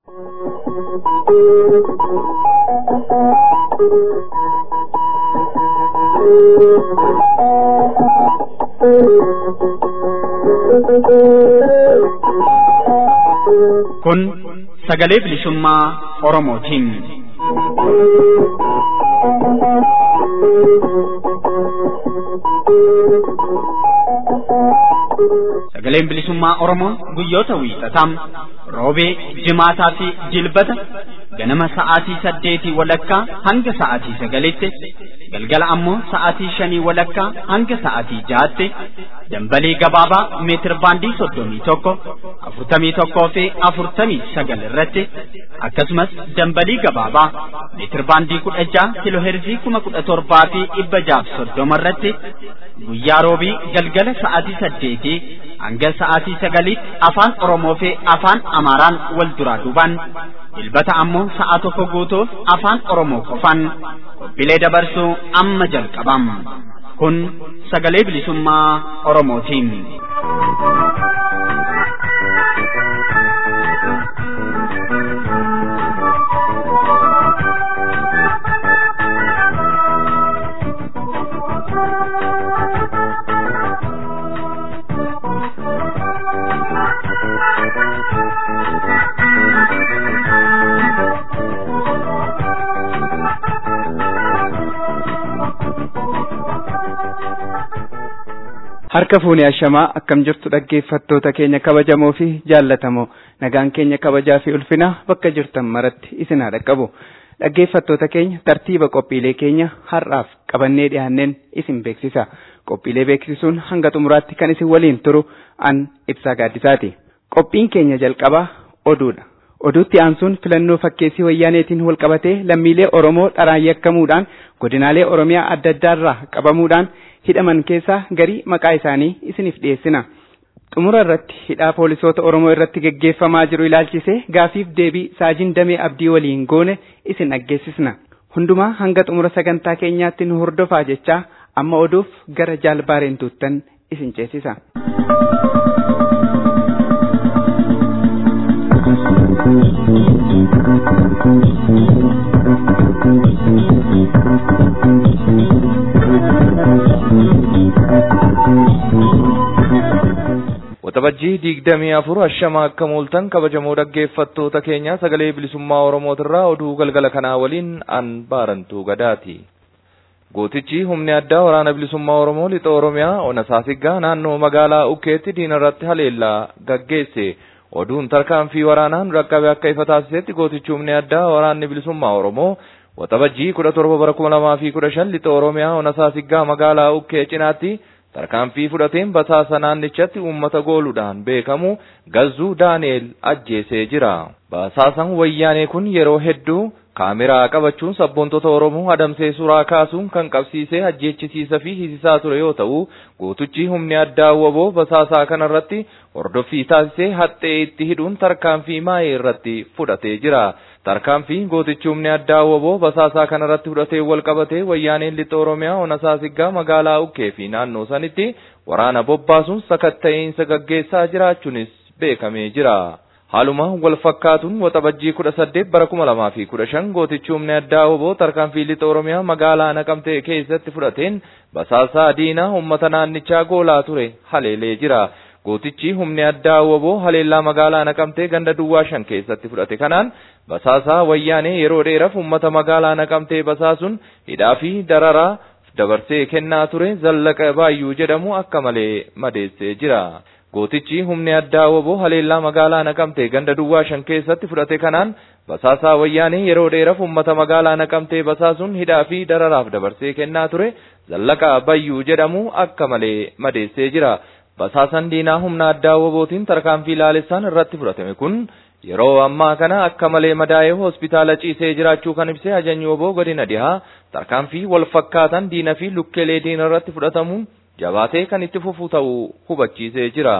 Kun sagalee bilisummaa Oromootiin. Sagaleen bilisummaa Oromoo guyyoota wiixataa roobee, jimaataa fi jilbata ganama sa'aatii saddeetii walakkaa hanga sa'aatii sagalitti galgala ammoo sa'aatii shanii walakkaa hanga sa'aatii jaatti dambalii gabaabaa meetir baandii soddomii tokko afurtamii tokkoo fi afurtamii sagal irratti akkasumas dambalii gabaabaa meetir baandii kudha jaha kiloheerzii kuma kudha torbaa fi dhibba jaaf soddoma irratti guyyaa roobii galgala sa'aatii saddeetii hanga sa'aatii sagaliitti afaan Oromoo fi afaan Amaaraan wal duraa duubaan dilbata ammoo sa'a tokko guutuuf afaan Oromoo qofaan qophiilee dabarsuu amma jalqabam. Kun sagalee bilisummaa Oromootiin. Harka fuunee ashamaa akkam jirtu dhaggeeffattoota keenya kabajamoo fi jaallatamoo nagaan keenya kabajaa fi ulfina bakka jirtan maratti isin haa dhaqqabu. Dhaggeeffattoota keenya tartiiba qophiilee keenya har'aaf qabannee dhiyaanneen isin beeksisa. Qophiilee beeksisuun hanga xumuraatti kan isin waliin turu an ibsaa gaaddisaati. Qophiin keenya jalqabaa oduudha. Oduutti aansuun filannoo fakkeessii wayyaaneetiin wal qabatee lammiilee Oromoo dharaan yakkamuudhaan godinaalee Oromiyaa adda addaarraa qabamuudhaan hidhaman keessaa garii maqaa isaanii isiniif dhiyeessina. Xumura irratti hidhaa poolisoota Oromoo irratti geggeeffamaa jiru ilaalchisee gaafiif deebii saajin damee abdii waliin goone isin dhaggeessisna. Hundumaa hanga xumura sagantaa keenyaatti nu hordofaa jechaa amma oduuf gara jaalbaareen tuuttan isin ceesisa. Waxabajjii digdamii afur ashama akka mooltan kabajamoo dhaggeeffattoota keenya sagalee bilisummaa Oromootirraa oduu galgala kanaa waliin an baarantuu gadaati. Gootichi humni addaa waraana bilisummaa Oromoo lixa Oromiyaa ona saasiggaa naannoo magaalaa Ukkeetti diina irratti haleellaa gaggeesse. Oduun tarkaanfii waraanaan dhaqqabe akka ifa taasisetti gootichi humni addaa waraanni bilisummaa Oromoo waxabajjii kudha torba bara kuma lamaa fi kudha shan lixa Oromiyaa ona saasiggaa magaalaa Ukkee cinaatti tarkaanfii fudhateen basaasa naannichatti uummata gooluudhaan beekamu gazzuu daani'el ajjeesee jira. Basaasan wayyaanee kun yeroo hedduu kaameraa qabachuun sabboontota Oromoo adamsee suuraa kaasuun kan qabsiisee ajjeechisiisa fi hisisaa ture yoo ta'u gootichi humni addaa waboo basaasaa kanarratti hordoffii taasisee haxxee itti hidhuun tarkaanfii maayee irratti fudhatee jira. Tarkaanfii gootichi humni addaa waboo basaasaa kanarratti fudhatee wal qabatee wayyaaneen lixa Oromiyaa ona saasiggaa magaalaa Ukkee fi naannoo sanitti waraana bobbaasuun sakatta'insa gaggeessaa jiraachuunis beekamee jira. Haaluma wal fakkaatuun waxabajjii kudha saddeet bara kuma lamaa fi kudha shan gootichi humni addaa waboo tarkaanfii lixa Oromiyaa magaalaa Naqamtee keessatti fudhateen basaasaa diinaa uummata naannichaa goolaa ture haleelee jira. Gootichi humni addaa waboo haleellaa magaalaa Naqamtee ganda duwwaa shan keessatti fudhate kanaan basaasaa wayyaanee yeroo dheeraaf uummata magaalaa Naqamtee basaasuun hidhaa fi dararaa dabarsee kennaa ture zallaqa baayyuu jedhamu akka malee madeessee jira. Gootichi humni addaa waboo haleellaa magaalaa Naqamtee ganda duwwaa shan keessatti fudhate kanaan basaasaa wayyaanee yeroo dheeraaf uummata magaalaa Naqamtee basaasuun hidhaa fi dararaaf dabarsee kennaa ture zallaqa baayyuu jedhamu akka malee madeessee jira. Basaasan diinaa humna addaa wabootiin tarkaanfii laalessaan irratti fudhatame kun yeroo ammaa kana akka malee madaa'ee hospitaala ciisee jiraachuu kan ibsee ajajni waboo godina dhihaa tarkaanfii wal fakkaatan diina fi lukkeelee diina irratti fudhatamuun jabaatee kan itti fufu ta'uu hubachiisee jira.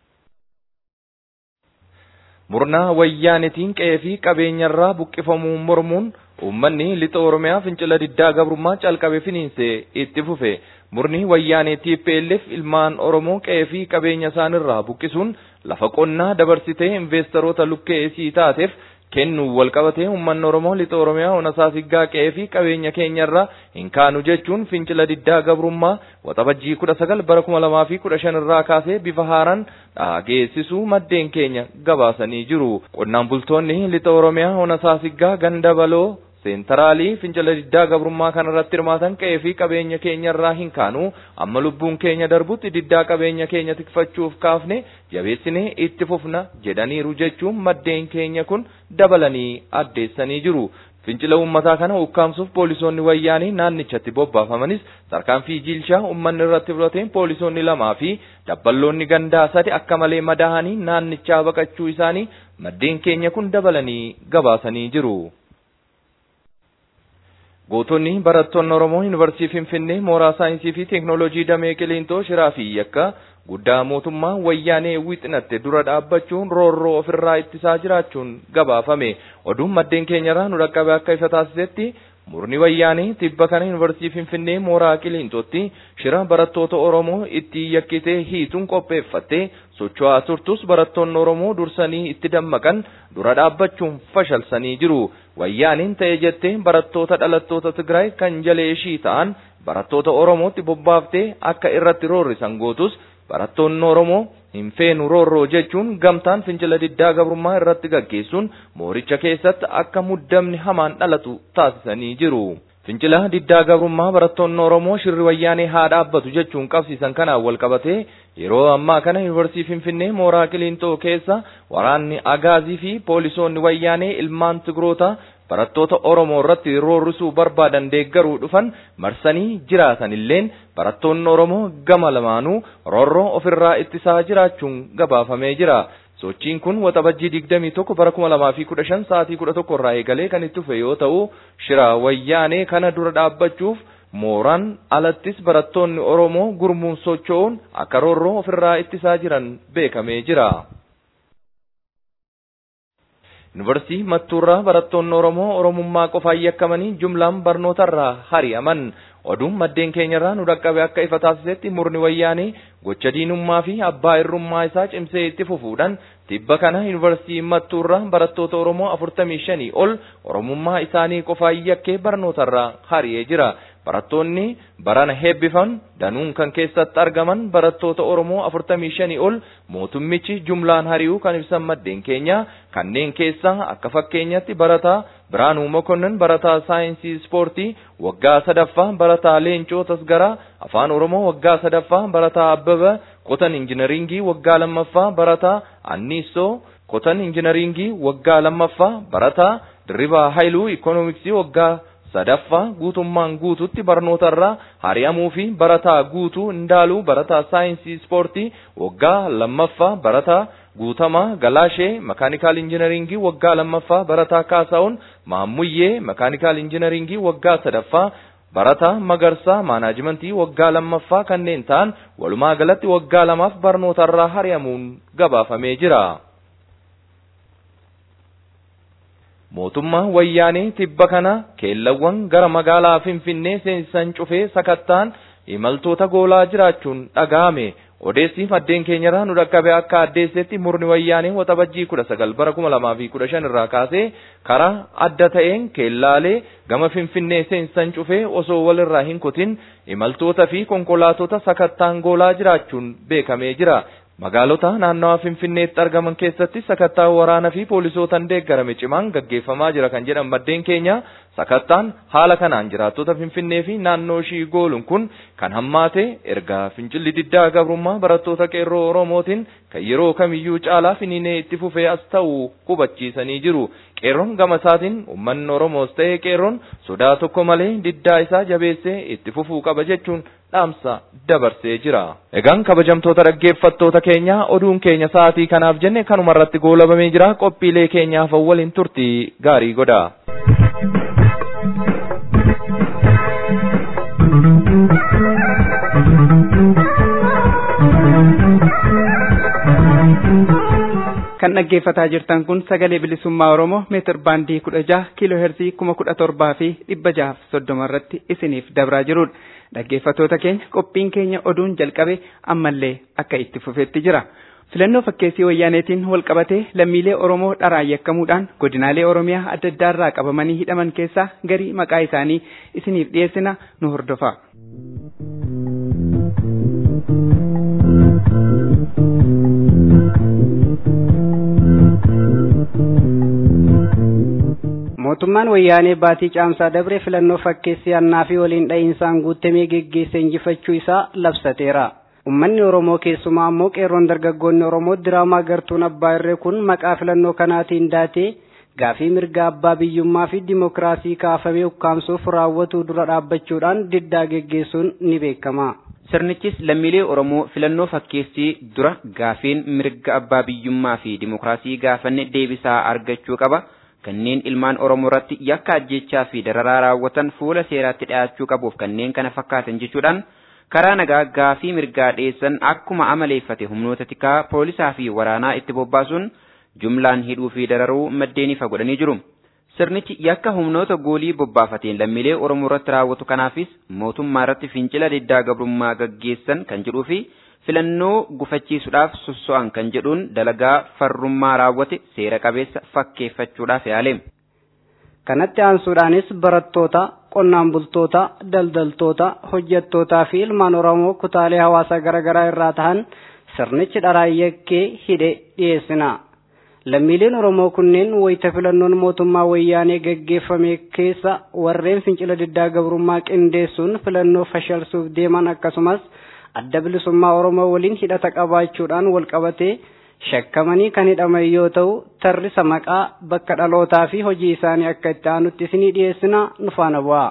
Murnaa wayyaanitiin qe'ee fi qabeenyarraa buqqifamuun mormuun uummanni lixa Oromiyaa fincila diddaa gabrummaa calqabe finiinsee itti fufe. Murni wayyaanee TPLF ilmaan Oromoo qe'ee fi qabeenya isaanirraa buqqisuun lafa qonnaa dabarsitee investeroota lukkee isii taateef kennuu walqabatee uummanni Oromoo lixa Oromiyaa onasaa siggaa qe'ee fi qabeenya keenyarraa hin kaanu jechuun fincila diddaa gabrummaa waxabajjii kudha sagal bara kuma lamaa fi kudha shan irraa kaasee bifa haaraan dhageessisuu maddeen keenya gabaasanii jiru. Qonnaan bultoonni lixa Oromiyaa onasaa siggaa ganda baloo seentaraalii fincila diddaa gabrummaa kanarratti hirmaatan qe'ee fi qabeenya keenyarraa hin kaanu amma lubbuun keenya darbutti diddaa qabeenya keenya tikfachuuf kaafne jabeessinee itti fufna jedhaniiru jechuun maddeen keenya kun dabalanii addeessanii jiru. Fincila uummataa kana ukkaamsuuf poolisoonni wayyaanii naannichatti bobbaafamanis tarkaanfii jiilshaa uummanni irratti fudhateen poolisoonni lamaa fi dabballoonni gandaa sadi akka malee madaahanii naannichaa baqachuu isaanii maddeen keenya kun dabalanii gabaasanii jiru. Gootonni barattoonni Oromoo Yuunivarsiitii Finfinnee mooraa saayinsii fi teeknooloojii damee Qiliintoo Shiraa fi Yakka guddaa mootummaa wayyaanee wixinatte dura dhaabbachuun roorroo ofirraa ittisaa jiraachuun gabaafame. Oduun maddeen keenyarraa nu dhaqqabe akka ifa taasisetti murni wayyaanee tibba kana Yuunivarsiitii Finfinnee mooraa Qiliintootti shira barattoota Oromoo itti yakkitee hiituun qopheeffattee socho'aa turtus barattoonni Oromoo dursanii itti dammaqan dura dhaabbachuun fashalsanii jiru. Wayyaaniin ta'e jettee barattoota dhalattoota Tigraay kan jalee ishii ta'an barattoota Oromootti bobbaaftee akka irratti roorrisan gootus barattoonni Oromoo hin feenu roorroo jechuun gamtaan fincila diddaa gabrummaa irratti gaggeessuun mooricha keessatti akka muddamni hamaan dhalatu taasisanii jiru. Fincila diddaa gabrummaa barattoonni Oromoo shirri wayyaanee haa dhaabbatu jechuun qabsiisan kanaan wal qabatee yeroo ammaa kana yuunivarsiitii Finfinnee mooraa Qiliintoo keessa waraanni agaazii fi poolisoonni wayyaanee ilmaan Tigroota barattoota Oromoo irratti roorrisuu barbaadan deeggaruu dhufan marsanii jiraatan illeen barattoonni Oromoo gama lamaanuu roorroo ofirraa ittisaa jiraachuun gabaafamee jira. Sochiin kun waxabajjii digdamii tokko bara kuma lamaa fi kudha shan sa'aatii kudha tokko irraa eegalee kan itti dhufe yoo ta'u shira wayyaanee kana dura dhaabbachuuf mooraan alattis barattoonni Oromoo gurmuun socho'uun akka roorroo ofirraa ittisaa jiran beekamee jira. Yuunivarsiitii Mattuurraa barattoonni Oromoo Oromummaa qofaan yakkamanii jumlaan barnootarraa hari'aman. Oduun maddeen keenyarraa nu dhaqqabe akka ifa taasisetti murni wayyaanee gocha diinummaa fi abbaa irrummaa isaa cimsee itti fufuudhaan tibba kana yuunivarsiitii Mattuurraa barattoota Oromoo afurtamii shanii ol Oromummaa isaanii qofaan yakkee barnootarraa hari'ee jira. Barattoonni barana heebbifaman danuun kan keessatti argaman barattoota Oromoo afurtamii shanii ol mootummichi jumlaan hari'uu kan ibsan maddeen keenya kanneen keessaa akka fakkeenyatti barataa Biraanuu Mokonnon barataa saayinsii ispoortii waggaa sadaffaa barataa Leencoo Tasgaraa afaan Oromoo waggaa sadaffaa barataa Abbaba qotan injinaringii waggaa lammaffaa barataa Anniisoo qotan injinaringii waggaa lammaffaa barataa Dirribaa Haayiluu ikoonomiksii waggaa sadaffaa guutummaan guututti barnootarraa hari'amuu fi barataa guutuu indaaluu barataa saayinsii ispoortii waggaa lammaffaa barataa guutamaa galaashee makaanikaal injinaringii waggaa lammaffaa barataa kaasaa'uun maammuyyee makaanikaal injinaringii waggaa sadaffaa barataa magarsaa maanaajimentii waggaa lammaffaa kanneen ta'an walumaa galatti waggaa lamaaf barnootarraa hari'amuun gabaafamee jira. mootummaa wayyaanee tibba kana keellawwan gara magaalaa finfinnee seensisan cufee sakattaan imaltoota goolaa jiraachuun dhaga'ame odeessi maddeen keenyarraa nu dhaqqabe akka addeessetti murni wayyaanee waxabajjii kudha sagal bara kuma lamaa fi kudha shan irraa kaasee karaa adda ta'een keellaalee gama finfinnee seensisan cufee osoo walirraa hin kutin imaltoota fi konkolaatota sakattaan goolaa jiraachuun beekamee jira. Magaalota naannawa Finfinneetti argaman keessatti sakattaa waraanaa fi poolisootaan deeggarame cimaan gaggeeffamaa jira kan jedhan maddeen keenya sakattaan haala kanaan jiraattota Finfinnee fi naannoo ishii gooluun kun kan hammaate erga fincilli diddaa gabrummaa barattoota qeerroo Oromootiin kan yeroo kamiyyuu caalaa finiinee itti fufee as ta'uu hubachiisanii jiru. Qeerroon gama isaatiin uummanni Oromoos ta'ee qeerroon sodaa tokko malee diddaa isaa jabeessee itti fufuu qaba jechuun dhaamsa dabarsee jira. Egaan kabajamtoota dhaggeeffattoota keenya oduun keenya sa'aatii kanaaf jenne kanuma irratti goolabamee jira qophiilee keenyaaf waliin turtii gaarii godha. kan dhaggeeffataa jirtan kun sagalee bilisummaa oromoo meetir baandii kudha jaha kiiloo heerzii kuma kudha torbaa fi dhibba jahaaf soddoma irratti isiniif dabraa jirudha dhaggeeffattoota keenya qophiin keenya oduun jalqabe ammallee akka itti fufeetti jira Filannoo fakkeessii wayyaaneetiin wal qabatee lammiilee Oromoo dharaan yakkamuudhaan godinaalee Oromiyaa adda addaarraa qabamanii hidhaman keessaa garii maqaa isaanii isiniif dhiyeessina nu hordofa. mootummaan wayyaanee baatii caamsaa dabre filannoo fakkeessii annaa fi waliin dha'iinsaan guutamee geggeesse injifachuu isaa labsateera. Uummanni Oromoo keessumaa ammoo qeerroon dargaggoonni Oromoo diraamaa gartuun abbaa irree kun maqaa filannoo kanaatiin daatee gaafii mirga abbaa biyyummaa fi dimokiraasii kaafamee ukkaamsuuf raawwatu dura dhaabbachuudhaan diddaa geggeessuun ni beekama. Sirnichis lammiilee Oromoo filannoo fakkeessii dura gaafiin mirga abbaa biyyummaa fi dimokiraasii gaafanne deebisaa argachuu qaba. kanneen ilmaan Oromoo irratti yakka ajjechaa fi dararaa raawwatan fuula seeraatti dhiyaachuu qabuuf kanneen kana fakkaatan jechuudhaan karaa nagaa gaafii mirgaa dhiyeessan akkuma amaleeffate humnoota tikaa poolisaa fi waraanaa itti bobbaasuun jumlaan hidhuu fi dararuu maddeen ifa godhanii jiru. Sirnichi yakka humnoota goolii bobbaafateen lammiilee Oromoo irratti raawwatu kanaafis mootummaa irratti fincila diddaa gabrummaa gaggeessan kan jedhuu fi filannoo gufachiisuudhaaf sosso'an kan jedhuun dalagaa farrummaa raawwate seera qabeessa fakkeeffachuudhaaf yaale. Kanatti aansuudhaanis barattoota, qonnaan bultoota, daldaltoota, hojjettootaa fi ilmaan Oromoo kutaalee hawaasaa garaagaraa irraa tahan sirnichi dharaan yakkee hidhe dhiyeessina. Lammiileen Oromoo kunneen wayita filannoon mootummaa wayyaanee gaggeeffame keessa warreen fincila diddaa gabrummaa qindeessuun filannoo fashalsuuf deeman akkasumas adda bilisummaa Oromoo waliin hidhata qabaachuudhaan wal qabatee shakkamanii kan hidhaman yoo ta'u tarrisa maqaa bakka dhalootaa fi hojii isaanii akka itti aanutti isinii dhiyeessina nu faana bu'aa.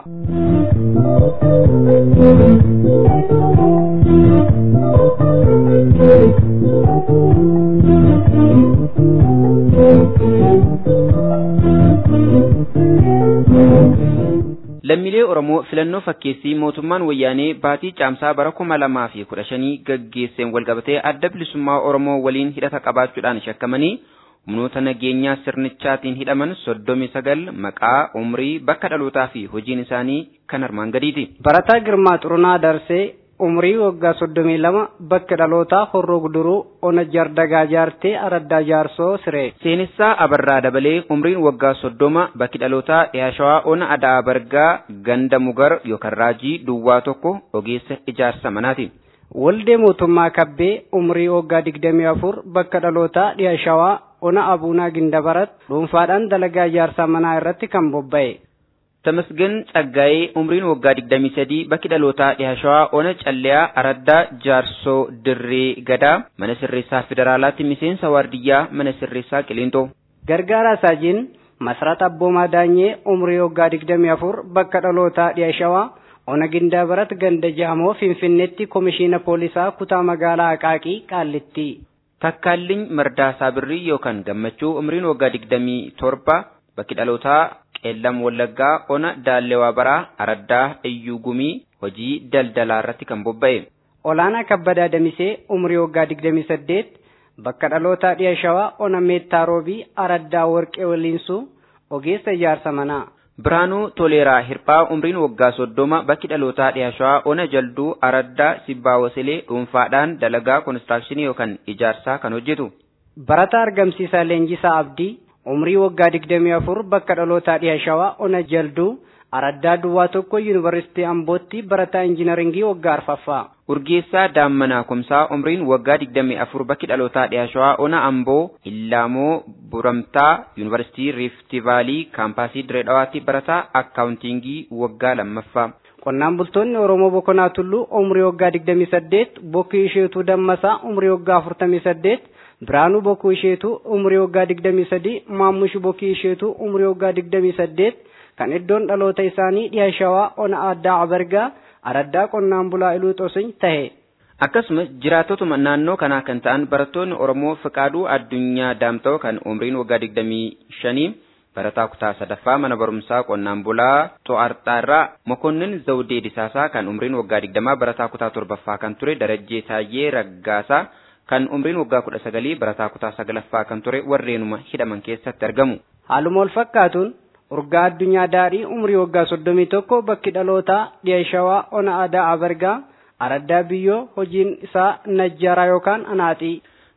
Lammiilee Oromoo filannoo fakkeessii mootummaan wayyaanee baatii caamsaa bara kuma lamaa fi kudha shanii gaggeesseen walqabatee adda bilisummaa Oromoo waliin hidhata qabaachuudhaan shakkamanii humnoota nageenyaa sirnichaatiin hidhaman soddomi sagal maqaa umrii bakka dhalootaa fi hojiin isaanii kan armaan gadiiti. Barataa Girmaa Xurunaa Darsee umrii waggaa soddomii lama bakka dhalootaa horroo guduruu ona jardagaa jaartee araddaa jaarsoo siree. Seenessaa Abarraa dabalee umriin waggaa soddoma bakki dhalootaa Yaashawaa ona Adaa Bargaa ganda Mugar yookaan Raajii Duwwaa tokko ogeessa ijaarsa manaati. Waldee mootummaa kabbee umrii waggaa digdamii afur bakka dhalootaa Yaashawaa ona Abuunaa Gindabarat dhuunfaadhaan dalagaa ijaarsa manaa irratti kan bobba'e. Tamasgen Tsaggaayee umriin waggaa digdamii sadii bakki dhalootaa Yaashawaa ona Calleyaa Araddaa Jaarsoo Dirree Gadaa mana sirreessaa federaalaatti miseensa waardiyyaa mana sirreessaa Qiliinxoo. Gargaaraa Saajiin Masrat Abboomaa Daanyee umrii waggaa digdamii afur bakka dhalootaa Yaashawaa ona Gindabarat ganda Jaamoo Finfinneetti komishiina poolisaa kutaa magaalaa Aqaaqii Qaallitti. Takkaalliin Mardaasaa Birrii yookaan Gammachuu umriin waggaa digdamii torba bakki dhalootaa qeellam wallaggaa ona daallewaa baraa araddaa iyyuu gumii hojii daldalaa irratti kan bobba'e. Olaanaa Kabbadaa Damisee umrii waggaa digdamii saddeet bakka dhalootaa dhiya shawaa ona meettaa roobii araddaa warqee waliinsuu ogeessa ijaarsa manaa. Biraanuu Toleeraa Hirphaa umriin waggaa soddoma bakki dhalootaa dhiya shawaa ona jalduu araddaa sibbaa wasilee dhuunfaadhaan dalagaa konistirakshinii yookaan ijaarsaa kan hojjetu. Barataa argamsiisaa Leenjisaa Abdii umrii waggaa digdamii afur bakka dhalootaa dhiya shawaa ona jalduu araddaa duwwaa tokko yuunivarsiitii ambootti barataa injinaringii waggaa arfaffaa. Urgeessaa Daammanaa Kumsaa umriin waggaa digdamii afur bakki dhalootaa dhiya shawaa ona amboo Illaamoo Buramtaa yuunivarsiitii Riifti Vaalii kaampaasii Direedhawaatti barataa akkaawuntiingii waggaa lammaffaa. Qonnaan bultoonni Oromoo Bokonaa Tulluu umrii waggaa digdamii saddeet Bokkii Isheetuu Dammasaa umrii waggaa afurtamii saddeet Biraanuu Bokkuu Isheetuu umrii waggaa digdamii sadii Maammush Bokkii Isheetuu umrii waggaa digdamii saddeet kan iddoon dhaloota isaanii dhiya shawaa ona addaa abargaa araddaa qonnaan bulaa iluu xosiny tahe. Akkasumas jiraattotuma naannoo kanaa kan ta'an barattoonni Oromoo Fiqaaduu Addunyaa Daamta'oo kan umriin waggaa digdamii shanii barataa kutaa sadaffaa mana barumsaa qonnaan bulaa Xo'arxaarraa Mokonnin Zawdee Disaasaa kan umriin waggaa digdamaa barataa kutaa torbaffaa kan ture Darajjee Taayyee Raggaasaa kan umriin waggaa kudha sagalii barataa kutaa sagalaffaa kan ture warreenuma hidhaman keessatti argamu. Haaluma wal fakkaatuun urgaa addunyaa daadhii umrii waggaa soddomii tokko bakki dhalootaa dhiya shawaa ona aadaa abargaa araddaa biyyoo hojiin isaa najjaaraa yookaan anaaxii.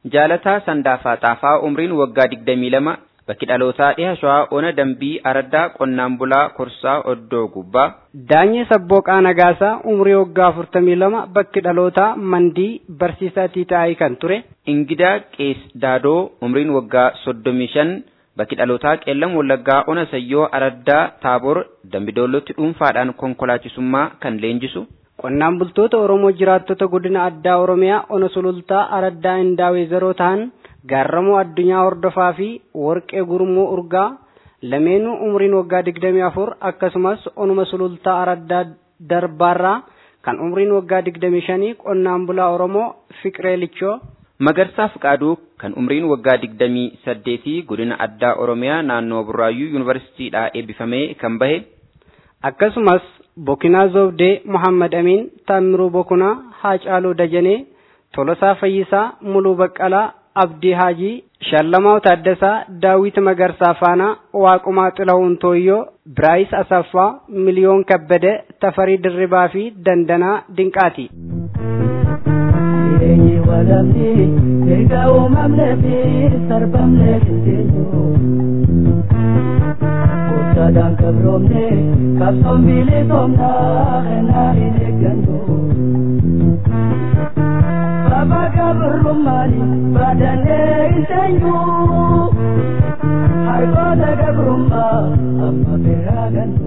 Jaalataa Sandaafaa Xaafaa umriin waggaa digdamii lama bakki dhalootaa dhiha shawaa ona dambii araddaa qonnaan bulaa korsaa oddoo gubbaa. Daanyee Sabbooqaa Nagaasaa umrii waggaa afurtamii lama bakki dhalootaa mandii barsiisaa tiitaa'ii kan ture. Ingidaa Qees Daadoo umriin waggaa soddomii shan bakki dhalootaa qeellam wallaggaa ona sayyoo araddaa taaboor dambidoollotti dhuunfaadhaan konkolaachisummaa kan leenjisu. Qonnaan bultoota Oromoo jiraattota godina addaa Oromiyaa ona sulultaa araddaa indaawee zeroo ta'an gaarramoo addunyaa hordofaa fi warqee gurmuu urgaa lameenuu umriin waggaa digdamii afur akkasumas onuma sulultaa araddaa darbaarraa kan umriin waggaa digdamii shanii qonnaan bulaa Oromoo Fiqiree Lichoo. Magarsaa Fiqaaduu kan umriin waggaa digdamii saddeetii godina addaa Oromiyaa naannoo Burraayyuu Yuunivarsiitiidhaa eebbifamee kan bahe. Akkasumas Bokinaa Zobdee Muhammad Amin Taamiruu Bokunaa Haacaaluu Dajanee Tolosaa Fayyisaa Muluu Baqqalaa Abdii Haajii Shallamaa Taaddasaa Daawit Magarsaa Faanaa Waaqumaa Xilahuun Tooyyoo Biraayis Asaffaa Miliyoon Kabbade Tafarii Dirribaa fi Dandanaa Dinqaati. Jireenyi walamni erga uumamnee fi sarbamnee dandeenyu. Gochaadhaan qabroomne qabsoon bilisoomnaa kennaa hin eeggannu. Baba gabrummaani baadannee hin teenyu. Harkoota gabrummaa amma biraa gannu.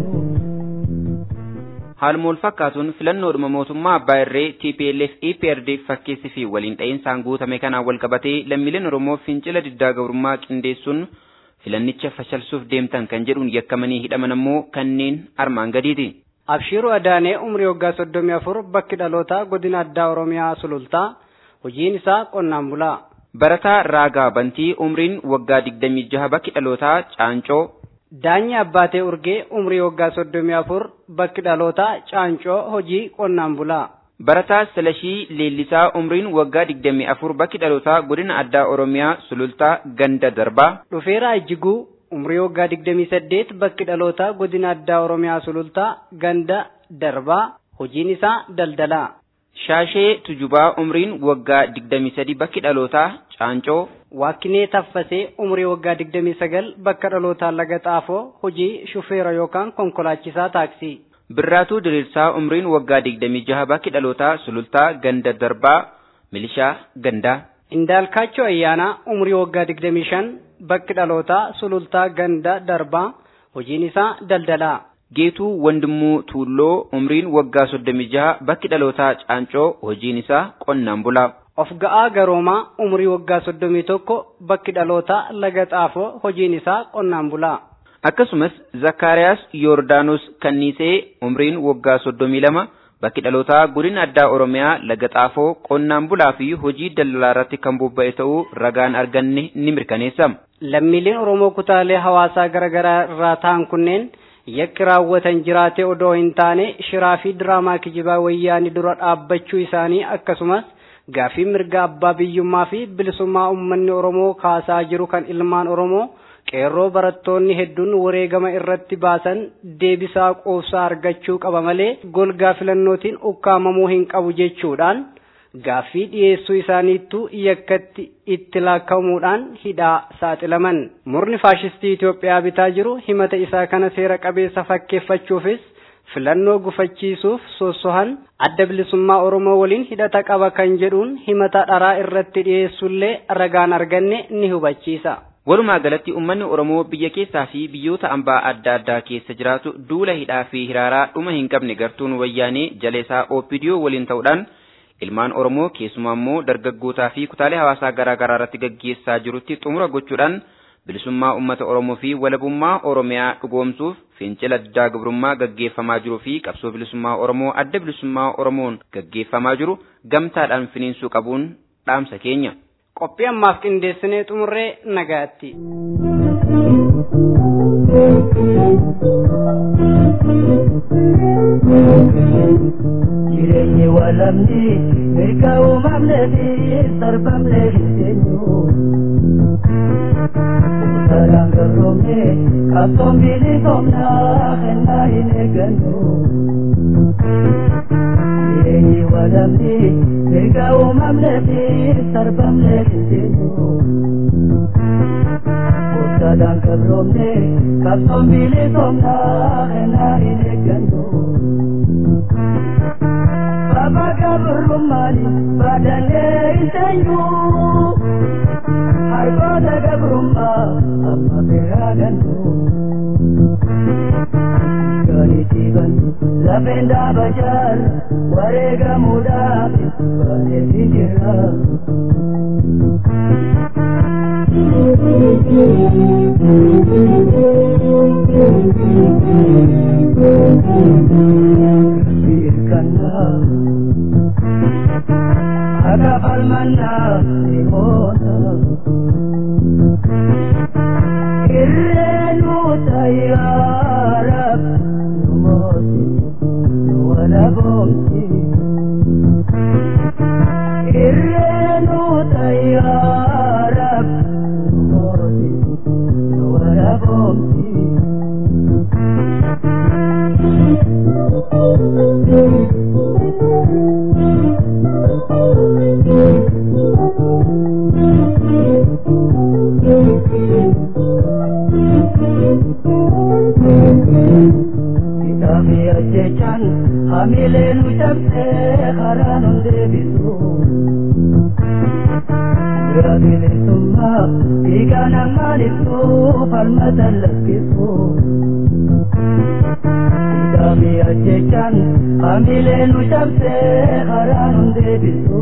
Haaluma wal fakkaatuun filannoodhuma mootummaa abbaa irree TPLF EPRDF fakkeessi fi waliin dha'iinsaan guutame kanaan wal qabatee lammiileen Oromoo fincila diddaa gabrummaa qindeessuun filannicha fashalsuuf deemtan kan jedhuun yakkamanii hidhaman ammoo kanneen armaan gadiiti. Abshiiruu Adaanee umrii waggaa soddomii afur bakki dhalootaa godina addaa Oromiyaa sulultaa hojiin isaa qonnaan bulaa. Barataa Raagaa Bantii umriin waggaa digdamii jaha bakki dhalootaa Caancoo. Daanyi Abbaatee Urgee umrii waggaa soddomii afur bakki dhalootaa Caancoo hojii qonnaan bulaa. Barataa Salashii Leellisaa umriin waggaa digdamii afur bakki dhalootaa godina addaa Oromiyaa sulultaa ganda darbaa. Dhufeeraa Ijjiguu umrii waggaa digdamii saddeet bakki dhalootaa godina addaa Oromiyaa sulultaa ganda darbaa hojiin isaa daldalaa. Shaashee Tujubaa umriin waggaa digdamii sadi bakki dhalootaa Caancoo. Waaqinee Taffasee umrii waggaa digdamii sagal bakka dhalootaa Laga Xaafoo hojii shufeera yookaan konkolaachisaa taaksii. Birraatuu Diriirsaa umriin waggaa digdamii jaha bakki dhalootaa sulultaa ganda darbaa milishaa gandaa. Indaalkaachoo Ayyaanaa umrii waggaa digdamii shan bakki dhalootaa sulultaa ganda darbaa hojiin isaa daldalaa. Geetuu Wandimuu Tuulloo umriin waggaa soddomii jaha bakki dhalootaa Caancoo hojiin isaa qonnaan bulaa. Of ga'aa garoomaa umrii waggaa soddomii tokko bakki dhalootaa laga xaafoo hojiin isaa qonnaan bulaa. Akkasumas Zakkaariyaas Yoordaanos Kanniisee umriin waggaa soddomii lama bakki dhalootaa godina addaa Oromiyaa laga xaafoo qonnaan bulaa fi hojii daldalaa irratti kan bobba'e ta'uu ragaan arganne ni mirkaneessa. Lammiileen Oromoo kutaalee hawaasaa garaagaraa irraa ta'an kunneen yakki raawwatan jiraatee odoo hin taane shiraa fi diraamaa kijibaa wayyaanii dura dhaabbachuu isaanii akkasumas gaafii mirga abbaa biyyummaa fi bilisummaa uummanni Oromoo kaasaa jiru kan ilmaan Oromoo qeerroo barattoonni hedduun wareegama irratti baasan deebisaa quubsaa argachuu qaba malee golgaa filannootiin ukkaamamuu hin qabu jechuudhaan gaaffii dhiyeessuu isaaniittu yakkatti itti laakkamuudhaan hidhaa saaxilaman. Murni faashistii Itoophiyaa bitaa jiru himata isaa kana seera qabeessa fakkeeffachuufis filannoo gufachiisuuf sossohan adda bilisummaa Oromoo waliin hidhata qaba kan jedhuun himata dharaa irratti dhiyeessullee ragaan arganne ni hubachiisa. Walumaa galatti uummanni Oromoo biyya keessaa fi biyyoota ambaa adda addaa keessa jiraatu duula hidhaa fi hiraaraa dhuma hin qabne gartuun wayyaanee jaleesaa OPDO waliin ta'uudhaan ilmaan Oromoo keessumaa immoo dargaggootaa fi kutaalee hawaasaa garaa garaa irratti gaggeessaa jirutti xumura gochuudhaan bilisummaa uummata Oromoo fi walabummaa Oromiyaa dhugoomsuuf fincila diddaa gabrummaa gaggeeffamaa jiruu fi qabsoo bilisummaa Oromoo adda bilisummaa Oromoon gaggeeffamaa jiru gamtaadhaan finiinsuu qabuun dhaamsa keenya. Qophii ammaaf qindeessinee xumurree nagaatti. Jireenyi walamni mirga uumamnee fi sarbamnee hin teenyu. Saraan garroomne Kapton bilisomna kena hin eeggannu. Jireenyi walamni mirga uumamnee fi sarbamnee hin jennu. Gooftaadhaan qabroomne kapton bilisomna kena hin eeggannu. Baba gabrummaani baadannee hin teenyu. Hargoota gabrummaa amma biraa gannu. Gaaniitii bannu lafeen dhaaba jaal wareegamuudhaaf baay'ee jira. Birkannaa akka falmannaa ni moona. Irreenu tayyaara nu mooti nu wala boomti. Irreenu tayyaara nu mooti nu wala boomti. Kitaabni ajjechaan hamilee nu cabsee karaa nun deebisu. Bira bilisummaa dhiigaa namaan ibsu falmata lakkisu. Kitaabni ajjechaan hamilee nu cabsee karaa nun deebisu.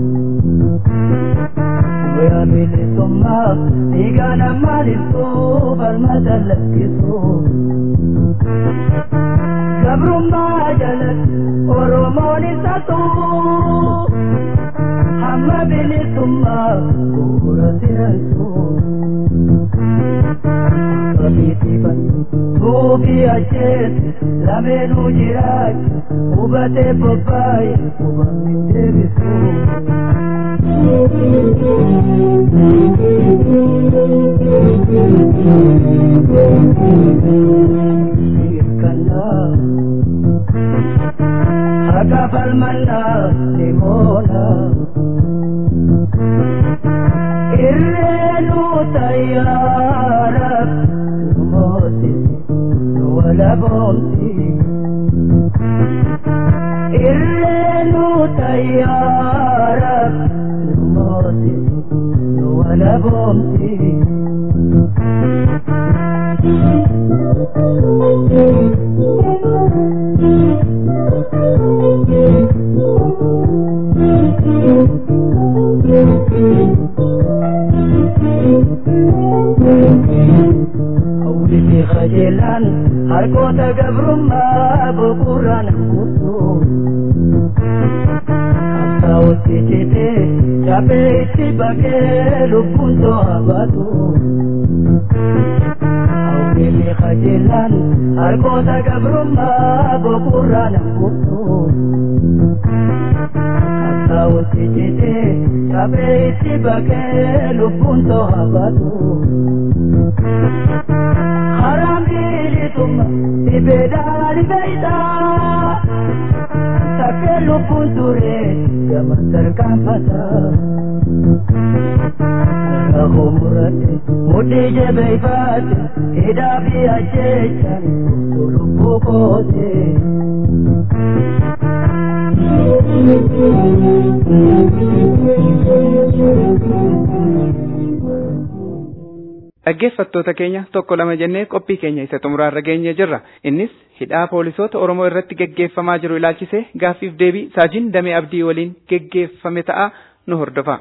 Bira bilisummaa dhiigaa namaan ibsu falmata lakkisu. Gabrummaa jalatti Oromoon isa tuu hamma bilisummaa bu'uura sirantu. Kabiitiifan suufii ajjeesu lameenuu jiraachu hubatee bobbaaye hubamni deebisu. Hirkannaa akka falmannaa ni moona. Irreenu tayyaara nu mooti nu wala boomti. Irreenu tayyaara nu mooti nu wala boomti. Hawwiti qajeelaan harkoota gabrummaa boqorraan guutu. Qabsaa'otti citee cabee itti baqee lubbuun to'a baatu. Hawwiti qajeelaan harkoota gabrummaa boqorraan guutu. Qabsaa'otti citee cabee itti baqee lubbuun to'a baatu. Haram bilisummaa dhibeedhaan beeyta. Takkee lubbuun ture gama tarkaanfata. Rakkoo murate mudhii jabeeffate hidhaa fi ajjechaan guutuu lubbuu koote. Dhaggeeffattoota keenya tokko lama jennee qophii keenya isa xumuraarra geenye jirra. Innis hidhaa poolisoota Oromoo irratti geggeeffamaa jiru ilaalchisee gaaffiif deebii saajiin damee abdii waliin geggeeffame ta'a nu hordofa.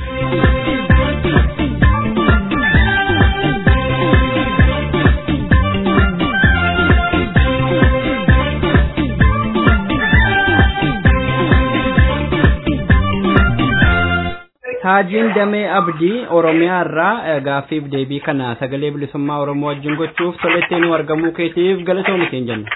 Saajiin Damee Abdii Oromiyaa irraa gaaffiif deebii kana sagalee bilisummaa Oromoo wajjin gochuuf tolettee nu argamuu keetiif galatoomi siin jenna.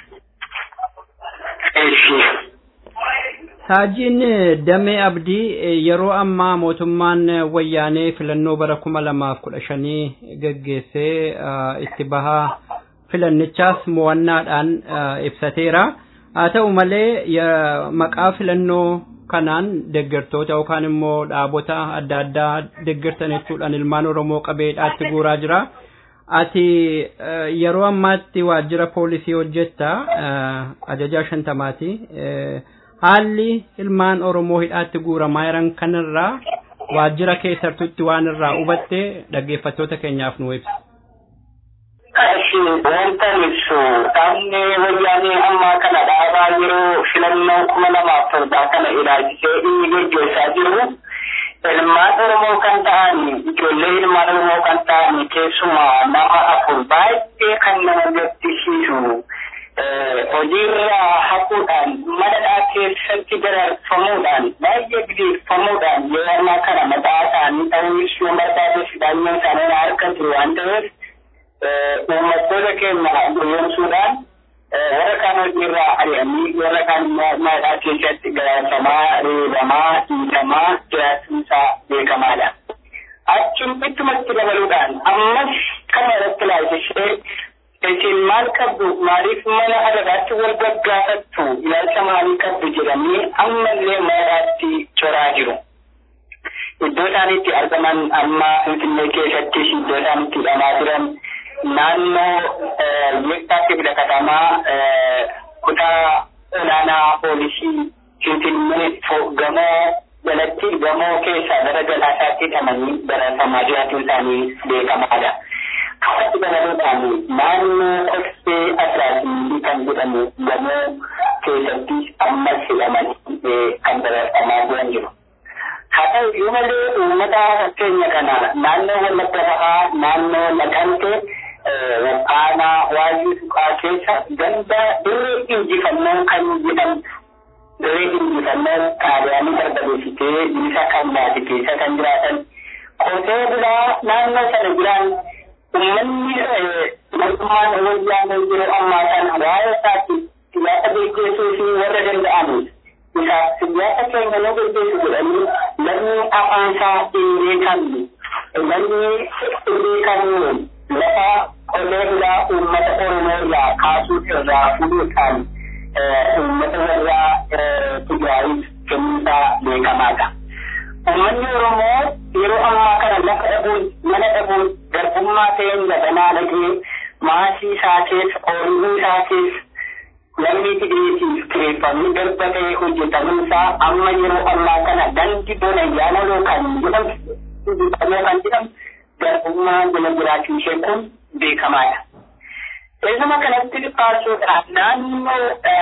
Saajiin Damee Abdii yeroo ammaa mootummaan wayyaanee filannoo bara kuma lamaaf kudha shanii gaggeessee itti bahaa filannichaas mo'annaadhaan ibsateera. Haa ta'u malee maqaa filannoo kanaan deeggartoota yookaan immoo dhaabota adda addaa deeggartan jechuudhaan ilmaan Oromoo qabeedhaatti guuraa jira. Ati yeroo ammaatti waajjira poolisii hojjetta ajajaa shantamaati. Haalli ilmaan Oromoo hidhaatti guuramaa jiran kanarraa waajjira keessattutti waan irraa hubatte dhaggeeffattoota keenyaaf nu ibsa. Ashi wanta ibsu dhaabni wayyaanee ammaa kana dhaabaa yeroo filannoo kuma lamaaf torbaa kana ilaalchisee inni gaggeessaa jiru ilmaan Oromoo kan ta'an ijoollee ilmaan Oromoo kan ta'an keessumaa nama afur baay'ee kan nama gaddisiisu hojiirra haquudhaan madadhaa keessatti dararfamuudhaan baay'ee gideeffamuudhaan yeroo ammaa kana mataa isaanii ta'uus yoo barbaades daanyoo isaanii harka jiru waan ta'eef uummattoota keenya guyyoomsuudhaan warra kaan hojiirraa ari'anii warra kaan madadhaa keessatti gararfamaa reebamaa dhiitamaa jiraachuun isaa beekamaadha. Achiin ittumatti dabaluudhaan ammas kana irratti ilaalchishee isin maal qabdu maaliif mana adadaatti wal gaggaafattu ilaalcha maalii qabdu jedhanii ammallee madadaatti coraa jiru. Iddoo isaan itti argaman amma Finfinnee keessattis iddoo isaan itti hidhamaa jiran naannoo yeektaatti filatamaa kutaa olaanaa poolisii Finfinnee gamoo jalatti gamoo keessaa gara galaasaatti hidhamanii baratamaa jiraachuun isaanii beekamaadha. Kawatti dabaluudhaan naannoo koksee asiraatii kan jedhamu gamoo keessatti ammas hidhamanii kan baratamaa jiran jiru. Haa ta'u iyyuu malee uummata keenya kana naannoo wallagga bahaa naannoo naqante aanaa waayuu suqaa keessa ganda dirree injifannoo kan jedhamu dirree injifannoo xaaliyaanii barbadeessitee bilisa kan baate keessa kan jiraatan qotee bulaa naannoo sana jiran uummanni mootummaan wayyaanee yeroo ammaa kana waa'ee isaatti siyaasa beeksisuu fi warra danda'aniif isaaf siyaasa keenya nu gaggeessu jedhanii namni afaan isaa hin beekamne namni hin beekamne lafa qotee bulaa uummata oromoo irraa kaasuu irraa fuudhuudhaan uummata warraa Tigraayiif kennuusaa beekamaadha. Uummanni Oromoo yeroo ammaa kana lafa dhabuun mana dhabuun garbummaa ta'een lafanaa dhagee maasii isaa keessa ooyiruu isaa keessa lammii hidheetiif kireeffamni garba ta'ee hojjetamuun isaa amma yeroo ammaa kana dandi bona yaamaloo kan jedhamu kan jedhamu garbummaa jala jiraachuu ishee kun beekamaadha. Keessuma kanatti dhiphaasuudhaan naannoo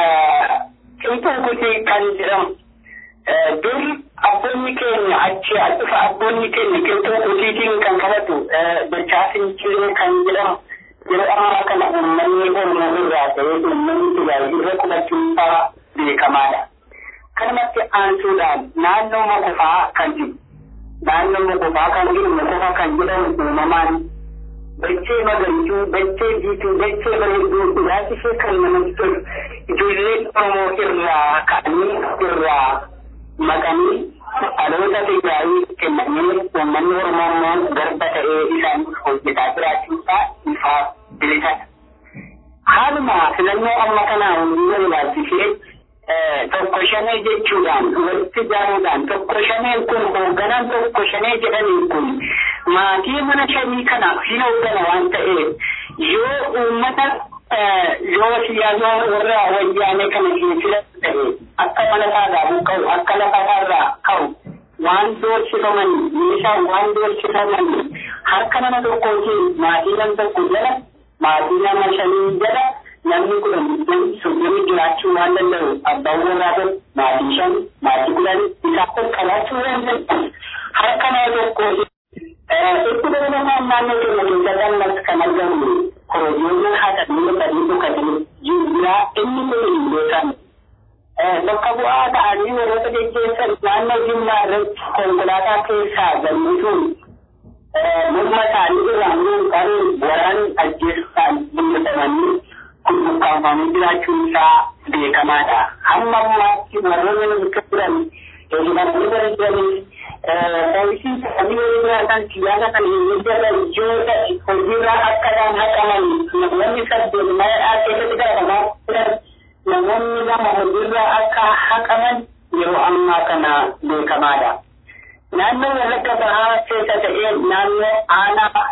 qilxuu kutii kan jedhamu dur abboonni keenya achi dhufa abboonni keenya qilxuu kutiitiin kan qabatu dachaa finciree kan jedhamu yeroo ammaa kana uummanni oromoo irraa ta'ee uummanni tajaajila qubachuun isaa beekamaadha. Kanumatti aansuudhaan naannoo mokofaa kan jiru naannoo mokofaa kan jiru mokofa kan jedhamu uumamaan dachee magariituu dachee jiituu dachee bareedduu ilaalchisee kan namatti tolu ijoolleen oromoo irraa ka'anii irraa maqanii dhaloota Tigraayii kennanii uummanni oromoo immoo garba ta'ee isaan hojjetaa jiraachuun isaa ifaaf bilisadha. Haaluma filannoo amma kanaa hundina ilaalchisee tokko shanee jechuudhaan walitti ijaaruudhaan tokko shaneen kun hoogganaan tokko shanee jedhaniin kun maatii mana shanii kanaaf hin hooggana waan ta'eef yoo uummata yoo siyaasa warra wayyaanee kana hin filatu ta'e akka mana isaarraa buqqa'u akka lafa isaarraa ka'u waan doorsifamanii meeshaan waan doorsifamanii harka nama tokkootiin maatii nama tokko jala maatii nama shanii jala namni kudhan digdami soddomii jiraachuu waan danda'u abbaan warraa kun maatii shan maatii kudhan isaa kun qabaachuu waan danda'u harka nama tokkoo itti dabalataan naannoo keenya keessatti ammas kan argamu korojoolee haadha sadii dhukatanii jiraa inni kun hin beekamu. Bakka bu'aa ta'anii warroota geggeessan naannoo jimmaa irratti konkolaataa keessaa galmisuun morma isaanii irraan muunqaan waraan ajjeessuudhaan mul'atamanii kun buqqaafamanii jiraachuun isaa beekamaadha. Hamma ammaatti warroonni nuti jiran hidhamanii bara jiranis poolisiin isaanii hojiirraa kan siyaasa kan hin jala ijoollee hojiirraa akkanaan haqaman namoonni saddeet mana keessatti garaagaraa turan namoonni lama hojiirraa akka haqaman yeroo ammaa kana beekamaadha. Naannoo wallagga bahaa keessa ta'ee naannoo aanaa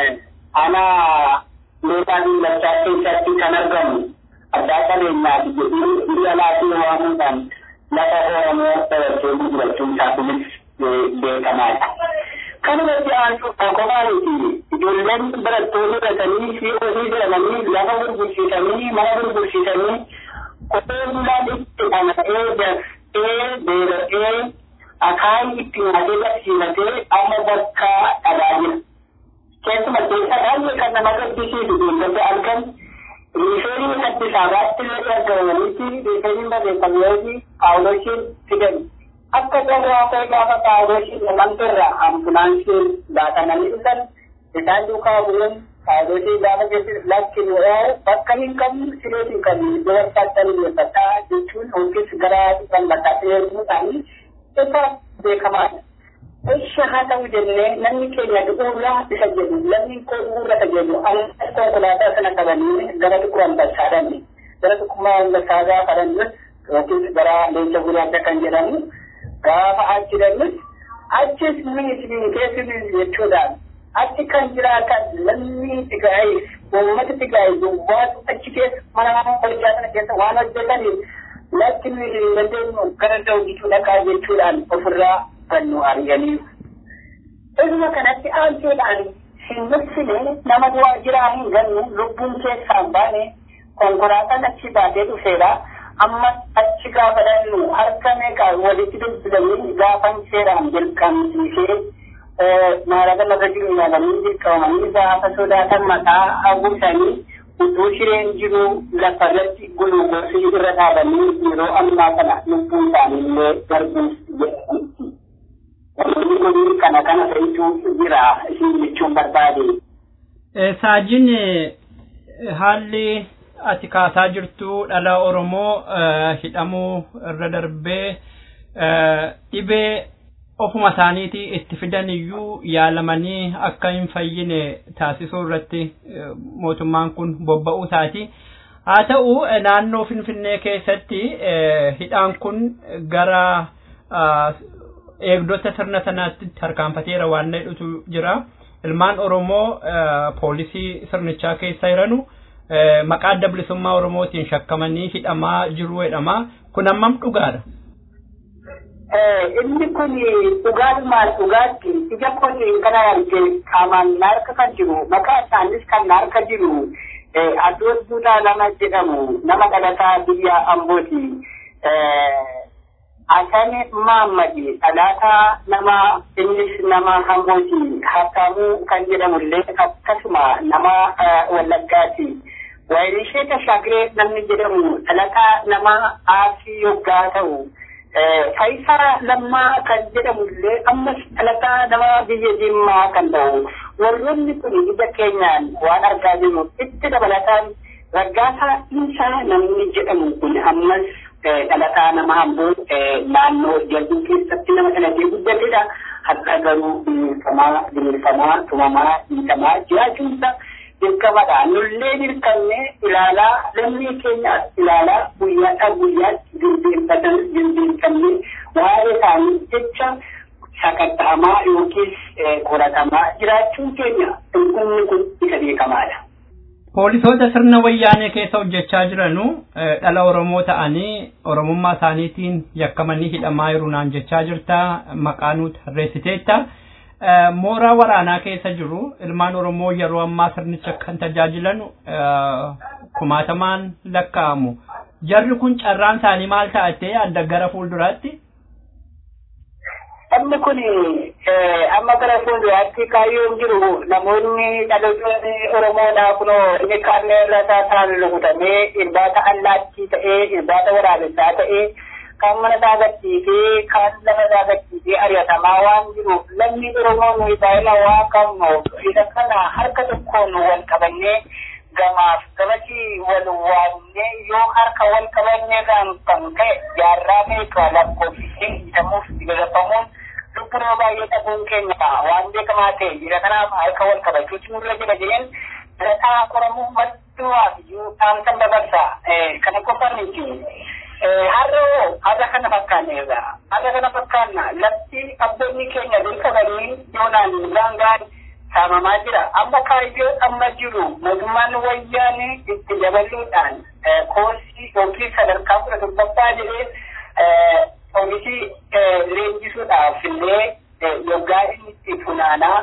aanaa meeshaa miillachaa keessatti kan argamu addaa qabeenyaati jedhee biyya laatii waamuudhaan lafa Oromoo qabattee gurgurachuun isaa kunis beekamaadha. Kanumatti aantu qofaaniti ijoolleen barattoonni baratanii fi hojii jedhamanii lafa gurgursiisanii mana gurgursiisanii kophee bulaan itti dhana'ee daftee beela'ee akaayii itti nyaatee barsiifatee amma bakka dhagaa jira. Keessuma keessa baay'ee kan nama gaddisiisu beektota argan riifeenii addi saabaatti illee argamanitti riifeeniin barreeffameefi paawulooshiin fidan. Akka carraa ta'e gaafa paawulooshiin namantirra ambulaansiin baatamanii dhufan isaan duukaa bu'uun paawulooshiin gaafa jechuun lakkin yoo bakka hin qabnu sireet hin qabnu iddoo barbaaddan dhiyeeffataa jechuun yookiis gara dhufan bakka dhiyeessuudhaanii isa beekamaadha. Eesha haa ta'u jennee namni keenya dhuguurraa isa jedhu lamni koo dhuguurra isa jedhu amma konkolaataa sana qabanii gara dhukkuma ambassaadhaan gara dhukkuma ambassaa gaafa dhannis yookiin gara leenca gurraacha kan jedhamu gaafa achi dhannis achis miisni keessumis jechuudhaan achi kan jiraatan lamni tigaa'eef uummata tigaa'eef duwwaatu achi keessa mana mana qorichaa sana keessa waan hojjetaniif lakki nuyi hin dandeenyu gara dawwituu dhaqaa jechuudhaan ofirraa kan nu arganiif. Dhuguma kanatti aanteedhaan hin nuffine nama waajjiraa hin gannu lubbuun keessaan baane konkolaataan achi baatee dhufeera. Amma achi gaafa dhannu harka meeqa walitti dubbilamee gaafa seeraan dirqamsiisee maallaqa lafa jiru yaalanii dirqamanii gaafa sodaatan mataa hawwisanii utuu shireen jiru lafa irratti gulugoosii irra dhaabanii yeroo ammaa kana lubbuun isaanii illee darbuuf jedhamti. Wantoonni kun kana kana fe'ituu jira isin jechuun barbaade. Saajin haalli ati kaasaa jirtu dhala Oromoo hidhamuu irra darbee dhibee ofuma isaaniitii itti fidan iyyuu yaalamanii akka hin fayyine taasisuu irratti mootummaan kun bobba'uu isaati. Haa ta'u naannoo Finfinnee keessatti hidhaan kun gara eegdota sirna sanaatti tarkaanfateera waan jedhutu jira. Ilmaan Oromoo poolisii sirnichaa keessa jiranu maqaa adda bilisummaa Oromootiin shakkamanii hidhamaa jiru jedhama. Kun hammam dhugaadha? inni kun dhugaadhumaan dhugaatti ija kootiin kana arge qaamaan na harka kan jiru maqaa isaanis kan na harka jiru addoon duudhaa nama jedhamu nama dhalataa biyya ambooti. Asani Maammadi dhalataa nama innis nama ambooti Hattaamuu kan jedhamullee akkasuma nama Wallaggaati. Waayilishee Tashaagiree namni jedhamu dhalataa nama Arsii yoggaa ta'u. Faayisaa lammaa kan jedhamullee ammas dhalataa nama biyya Jimmaa kan ta'u warroonni kun ija keenyaan waan argaa jirru itti dabalataan raggaasaa isaa namni jedhamu kun ammas dhalataa nama hamboo naannoo jalbii keessatti nama dhalatee guddatedha. Har'a garuu bineelfamaa bineelfamaa tumamaa dhiitamaa jiraachuunsa dirqamadha. Nullee dirqamne ilaalaa lammii keenyaas ilaalaa guyyaadhaa guyyaatti jilbeenfatan jilbeenfamne waa'ee isaanii jecha sakatta'amaa yookiis qoratamaa jiraachuun keenya dhugumni kun isa beekamaadha. Poolisoota sirna wayyaanee keessa hojjechaa jiranu dhala Oromoo ta'anii Oromummaa isaaniitiin yakkamanii hidhamaa jiru naan jechaa jirta maqaa nuti tarreessiteetta. mooraa waraanaa keessa jiru ilmaan oromoo yeroo ammaa sirnicha kan tajaajilan kumaatamaan lakkaa'amu jarri kun carraan isaanii maal ta'ate adda gara fuulduraatti Inni kun amma gara fuulduraatti kaayyoon jiru namoonni dhaloonni Oromoodhaa kunoo inni kaannee irra taa'an rukutamee irbaata allaattii ta'ee irbaata waraabessaa ta'ee kan mana isaa gadhiisee kan lafa isaa gadhiisee ari'atamaa waan jiruuf lammi Oromoo nuyi baay'ina waa qabnuuf isa kana harka tokkoon wal qabannee gamaaf gamatti wal waamnee yoo harka wal qabannee kan kan ta'e jaarraa meeqa lakkoofsisee hidhamuuf gaggeeffamuun lubbuu nama baay'ee dhabuun keenya waan beekamaa ta'e jira kanaaf harka wal qabachuutu nurra jira jedheen dhalataa Oromoo madduwaafiyyuu dhaamsan dabarsa kana qofa miti. Har'a har'a kana fakkaanneerra har'a kana fakkaanna lafti abboonni keenya dur qabanii yoonaan gaangaan saamamaa jira amma kaayyoo amma jiru mootummaan wayyaanee itti dabaluudhaan koorsii yookiin sadarkaa kudha torbaffaa jedhee oomisii leenjisuudhaaf illee yoggaa inni itti funaanaa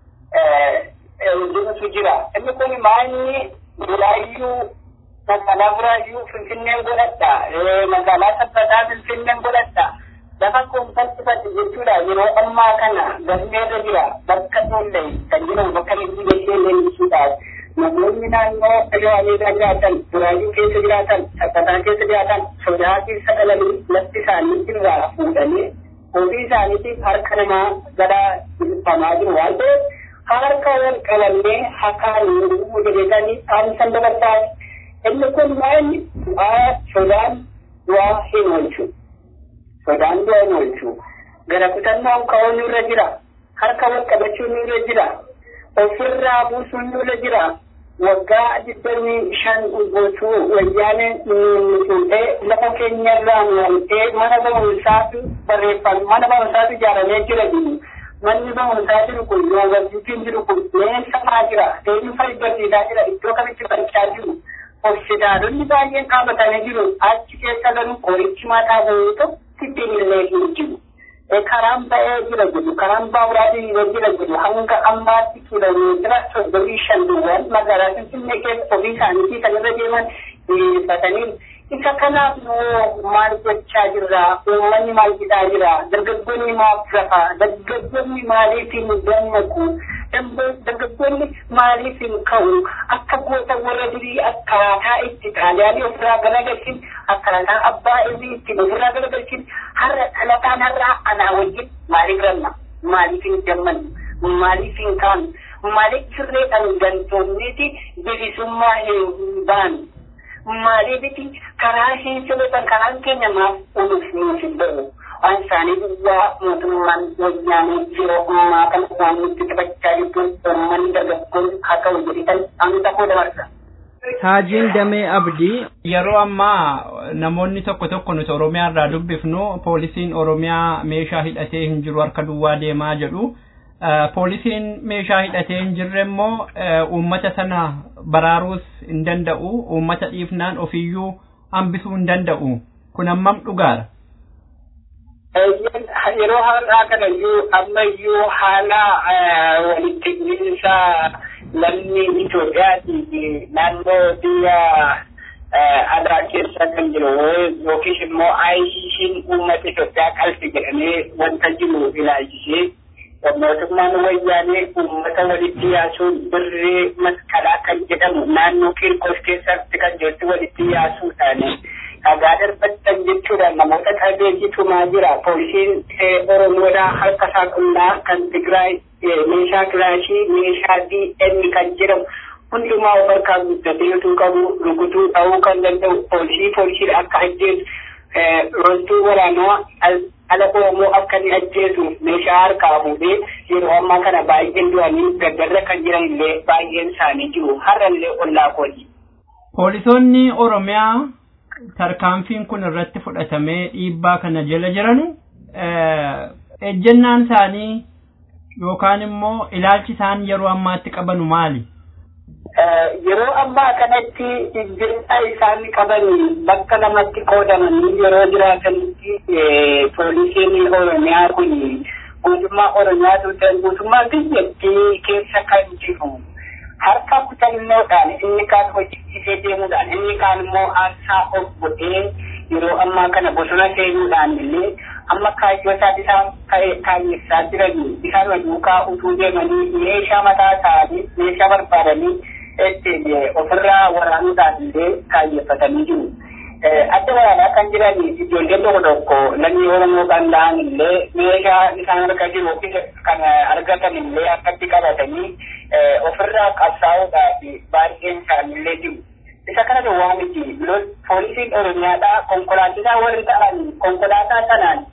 jirutu jira. Inni kun maalni buraayyuu magaalaa buraayyuu finfinneen godhadha. Magaalaa sabbataa finfinneen godhadha. Lafa koomfaltifate jechuudha yeroo ammaa kana galmeerra jira bakka tollee kan jiran bakka leenjii gashee leenjisuudhaaf. namoonni naannoo Shawaameedaa jiraatan, Buraayyuu keessa jiraatan, Sabbataa keessa jiraatan, sodaa keessa dhalanii lafti isaanii irraa fuudhanii ofii isaaniitiif harka namaa gara ilfamaa jiru waan ta'eef harka wal qabannee hakaan nurguu jedhetanii dhaamsan dabarsaa inni kun maalni du'aa sodaan du'aa hin oolchu. Sodaan du'aa hin oolchu. Gara kutannoon ka'uun nurra jira. Harka wal qabachuun nurra jira. ofirraa buusuun nurra jira waggaa digdamii shan guutuu wayyaaneen nutuutee lafa keenyarraa nuwaltee mana barumsaatu barreeffame mana barumsaatu ijaaramee jira jiru manni barumsaa jiru kun yuunivarsiitiin jiru kun leensamaa jira eenyufa barsiisaa jira iddoo kamitti barachaa jiru hospitaalonni baay'een dhaabatanii jiru achi keessa garuu qorichi mataa bahee tokkitti illee hin jiru. karaan ba'ee jira jedhu karaan baawuraatiin jira jedhu hanga ammaatti kiiloomeetira soddomii shan duwwaan magaalaa finfinnee keessa ofii isaaniitii kan irra deeman diriirfatanii isa kanaaf noo maal gochaa jirra uummanni maal jedhaa jira dargaggoonni maaf rafa dargaggoonni maaliif hin dammaqu dargaggoonni maaliif hin ka'u akka goota warra durii akkaataa itti xaaliyaanii ofirraa garagalchin akkaataa abbaa irrii itti ofirraa garagalchin har'a dhalataan har'aa anaa wajjin maaliif ranna maaliif hin dammannu maaliif hin kaanu maaliif sirreedhaan gantoonniiti bilisummaa hin baanu maaliifiti karaa hin sirreedhaan karaan keenya maaf unuuf nuuf hin ba'u waan isaanii duwwaa mootummaan wayyaanee yeroo ammaa kana waan nutti taphachaa jirtuun uummanni dargaggoonni haa ta'u jedhitan hanga koo dabarsa. Haajiin Damee Abdii yeroo ammaa namoonni tokko tokko nuti Oromiyaa irraa dubbifnu poolisiin Oromiyaa meeshaa hidhatee hin jiru harka duwwaa deemaa jedhu. Poolisiin meeshaa hidhatee hin jirre immoo uummata sana baraaruus hin danda'u uummata dhiifnaan ofiyyuu hambisuu hin danda'u kun hammam dhugaara. Yeroo har'aa kana iyyuu amma iyyuu haala walitti hidhiinsa lammii Itoophiyaatii naannoo biyya alaa keessa kan jiru yookiis immoo ICC'n uummata Itoophiyaa qalbi jedhamee wanta jiru ilaalchisee mootummaan wayyaanee uummata walitti yaasuun birree masqalaa kan jedhamu naannoo Kirkoos keessatti kan jirtu walitti yaasuudhaan dhagaa darbattan jechuudhaan namoota qabeetii tumaa jira. Poolisiin Oromoodhaa harka isaa qunnaa kan Tigraay meeshaa kilaashii meeshaa DN kan jedhamu hundumaa of harkaa guddatee utuu qabu rukutuu ta'uu kan danda'u poolisii poolisiidha akka ajjeesu loltuu waraanaa ala Oromoo akka inni ajjeesu meeshaa harkaa fuudhee yeroo ammaa kana baay'een du'anii gaddarra kan jiran illee baay'een isaanii jiru har'allee ollaa kooti. Poolisoonni Oromiyaa tarkaanfiin kun irratti fudhatamee dhiibbaa kana jala jiranu ejjennaan isaanii yookaan immoo ilaalchi isaan yeroo ammaatti qabanu maali? Yeroo ammaa kanatti ejjennaa isaan qaban bakka lamatti qoodamanii yeroo jiraatanitti poolisiin Oromiyaa kun guutummaa Oromiyaa tuutan guutummaa biyyattii keessa kan jiru. harka kutannoodhaan inni kaan hojjechiisee deemuudhaan inni kaan immoo aarsaa of godhee yeroo ammaa kana bosona seenuudhaan illee amma kaayyoo isaa isaan kaayessaa jiran isaan duukaa utuu deemanii meeshaa mataa isaanii meeshaa barbaadanii ofirraa waraanuudhaan illee kaayeffatanii jiru. Adda waraanaa kan jiran ijoolleen tokko tokko lammii Oromoo kan ta'an illee meeshaa isaan harka jiru kan argatan illee akkatti qabatanii ofirraa qabsaa'uudhaaf baay'een isaanillee jiru. Isa kana duwwaa miti poolisiin Oromiyaadhaa konkolaachisaa warri ta'an konkolaataa sanaan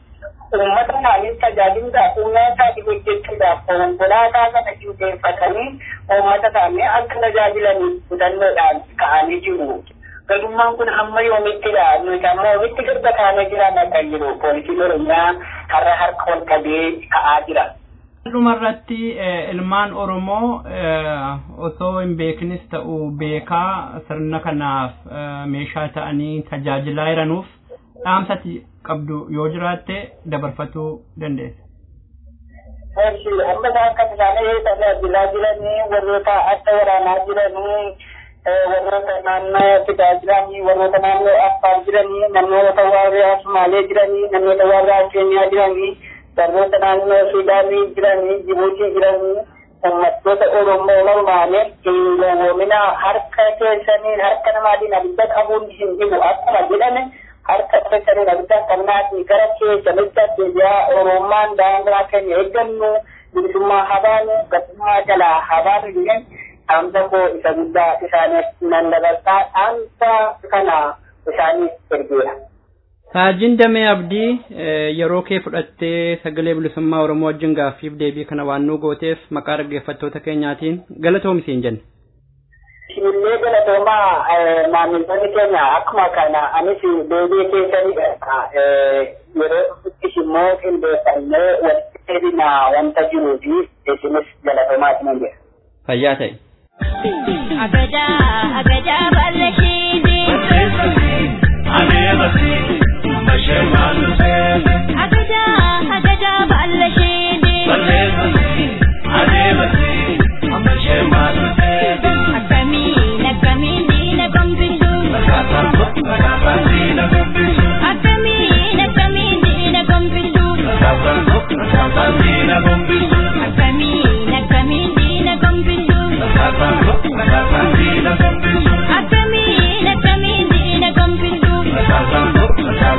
uummata isaanii tajaajiluudhaaf humna isaanii hojjechuudhaaf konkolaataa kana qindeeffatanii uummata isaanii akka tajaajilaniif kutannoodhaan ka'anii jiru. Gadummaan kun hamma yoomittidha nuti amma yoomitti garba taanee jiran akka jiru poolisiin oromiyaa har'a harka ol qabee ka'aa jira. dhumarratti ilmaan oromoo osoo hin beeknis ta'u beekaa sirna kanaaf meeshaa ta'anii tajaajilaa jiranuuf dhaamsati qabdu yoo jiraatte dabarfachuu dandeessa. Amma isaan kan isaanii tajaajilaa jiranii warroota adda waraanaa jiranii warroota naannoo tajaajilanii warroota naannoo affaar jiranii namoota warraa Sumaalee jiranii namoota warraa Keenyaa jiranii warroota naannoo Suudaanii jiranii Jibuutii jiranii uummattoota Oromoo normaanii hingowwomina harka keessaniin harka namaatiin abidda qabuun hin jiru akkuma jedhame harka keessaniin abidda qabnaatii gara keessanitti deebi'aa Oromummaan daangaa keenya eeggannu bilisummaa habaanu gatummaa jalaa habaanu jedhan dhaamsa koo isa guddaa isaaniif nan dabarsaa dhaamsa kana isaaniif ergeera. Saajin Damee Abdii yeroo kee fudhattee sagalee bilisummaa Oromoo wajjin gaaffiif deebii kana waan nu gooteef maqaa dhaggeeffattoota keenyaatiin galatoomi siin jenna. Illee galatoomaa maamiltoonni keenya akkuma kana anis deebii keessanii yeroo dhufuttis immoo qindeeffannee walitti deebina wanta jiruu fi isinis galatoomaa isin jedha. Fayyaa ta'e. Agajaa agajaa bal'ashiini. Adeemasi. Agaja, agaja bal'ashiini. Akkamiin akkamiin diina gombisu. Akkamiin akkamiin diina gombisu. Akkamiin akkamiin diina gombisu. Akkamiin akkamiin diina gombisu.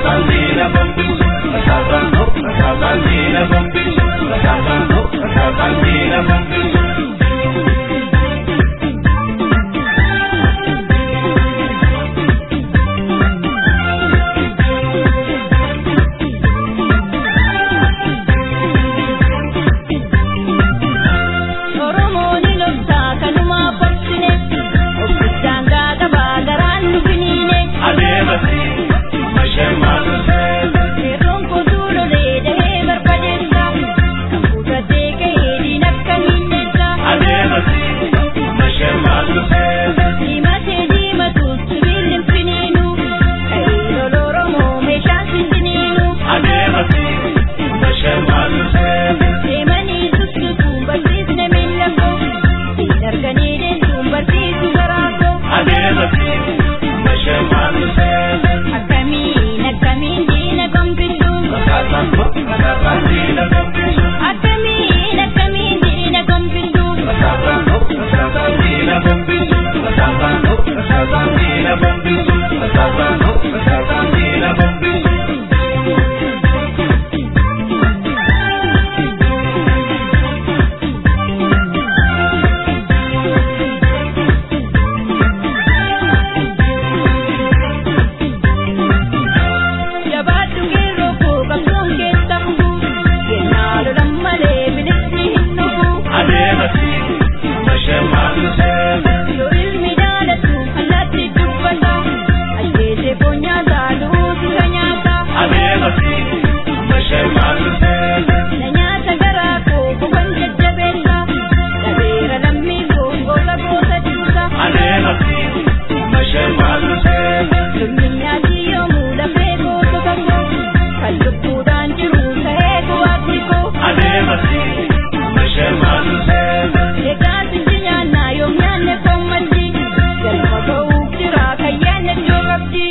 Oromoon loltaa kanumaa qorsine obbisaan gaaqabaa garaan nu finiine. Yeroon kootuu lolee dahee barbadeessa. Kan fuudhatee ka'ee diin akka miidhessa. Diimatee diimatuus sibiilli hin finiinu. Ka'ee lola Oromoo meeshaan sindiniinu. Deemanii sussukuun barsiisne miila koo. Siin arganii deemsuun barsiisu garaa koo. Akkamiin akkamiin diina gombisu. Akkamiin akkamiin diina gombisu. Jabaadhu geerroo koo qabsoon keessa fufu. Kennaa lolan malee bilisni hin dhufu. Yoo ilmi jaalatu allaatti dubbata. Ajjeesee foon nyaataa du'uutu ka nyaata. Na nyaata garaa koo qofan jajjabeessa. Dhabeera lammii koo goola goota duuta. Lolli nyaati yoomuu lafee gootota koo. Kan lubbuudhaan jiru ta'ee bu'aatti koo. Egaa sinji nyaannaa yoom nyaanne foon maddi. Galma ga'uuf jira kan yaadne iddoo qabdi.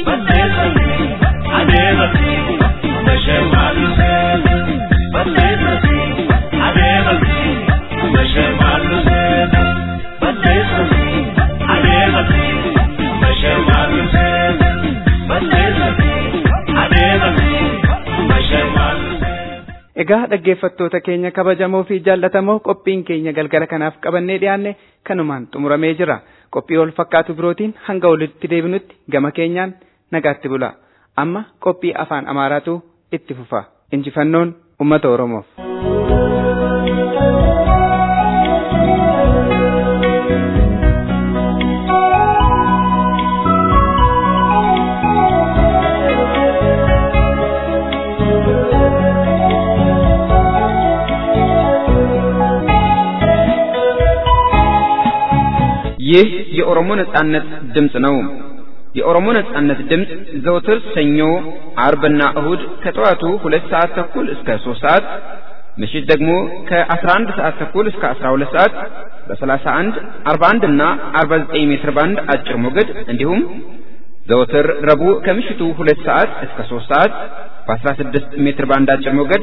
Egaa dhaggeeffattoota keenya kabajamoo fi jaallatamoo qophiin keenya galgala kanaaf qabannee dhiyaanne kanumaan xumuramee jira. Qophii wal fakkaatu birootiin hanga walitti deebinutti gama keenyaan nagaatti bula. Amma qophii afaan Amaaraatu itti fufa. injifannoon ummata oromoof. ይህ የኦሮሞ ነጻነት ድምፅ ነው። የኦሮሞ ነጻነት ድምፅ ዘውትር ሰኞ፣ አርብና እሁድ ከጠዋቱ ሁለት ሰዓት ተኩል እስከ ሶስት ሰዓት ምሽት ደግሞ ከ11 ሰዓት ተኩል እስከ 12 ሰዓት በ31፣ 41 እና 49 ሜትር ባንድ አጭር ሞገድ እንዲሁም ዘወትር ረቡዕ ከምሽቱ ሁለት ሰዓት እስከ 3 ሰዓት በ16 ሜትር ባንድ አጭር ሞገድ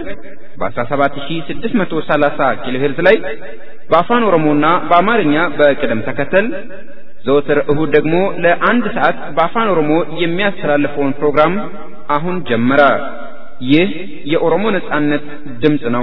በ17630 ኪሎ ሄርዝ ላይ በአፋን ኦሮሞና በአማርኛ በቅደም ተከተል ዘወትር እሁድ ደግሞ ለአንድ ሰዓት በአፋን ኦሮሞ የሚያስተላልፈውን ፕሮግራም አሁን ጀመረ። ይህ የኦሮሞ ነጻነት ድምፅ ነው።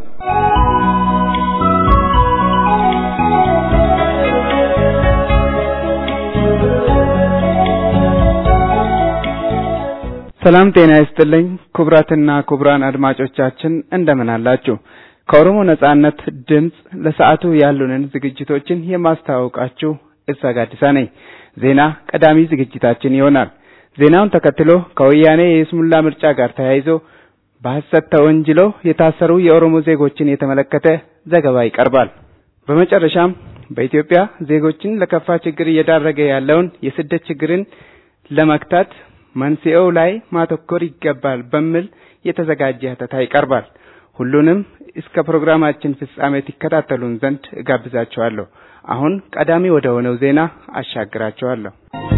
ሰላም ጤና ይስጥልኝ ክቡራትና ክቡራን አድማጮቻችን እንደምን አላችሁ? ከኦሮሞ ነጻነት ድምፅ ለሰዓቱ ያሉንን ዝግጅቶችን የማስተዋወቃችሁ እሳ ጋዲሳ ነኝ። ዜና ቀዳሚ ዝግጅታችን ይሆናል። ዜናውን ተከትሎ ከወያኔ የይስሙላ ምርጫ ጋር ተያይዞ በሐሰት ተወንጅለው የታሰሩ የኦሮሞ ዜጎችን የተመለከተ ዘገባ ይቀርባል። በመጨረሻም በኢትዮጵያ ዜጎችን ለከፋ ችግር እየዳረገ ያለውን የስደት ችግርን ለመክታት መንስኤው ላይ ማተኮር ይገባል በሚል የተዘጋጀ ሀተታ ይቀርባል። ሁሉንም እስከ ፕሮግራማችን ፍጻሜ ትከታተሉን ዘንድ እጋብዛችኋለሁ። አሁን ቀዳሚ ወደ ሆነው ዜና አሻግራችኋለሁ።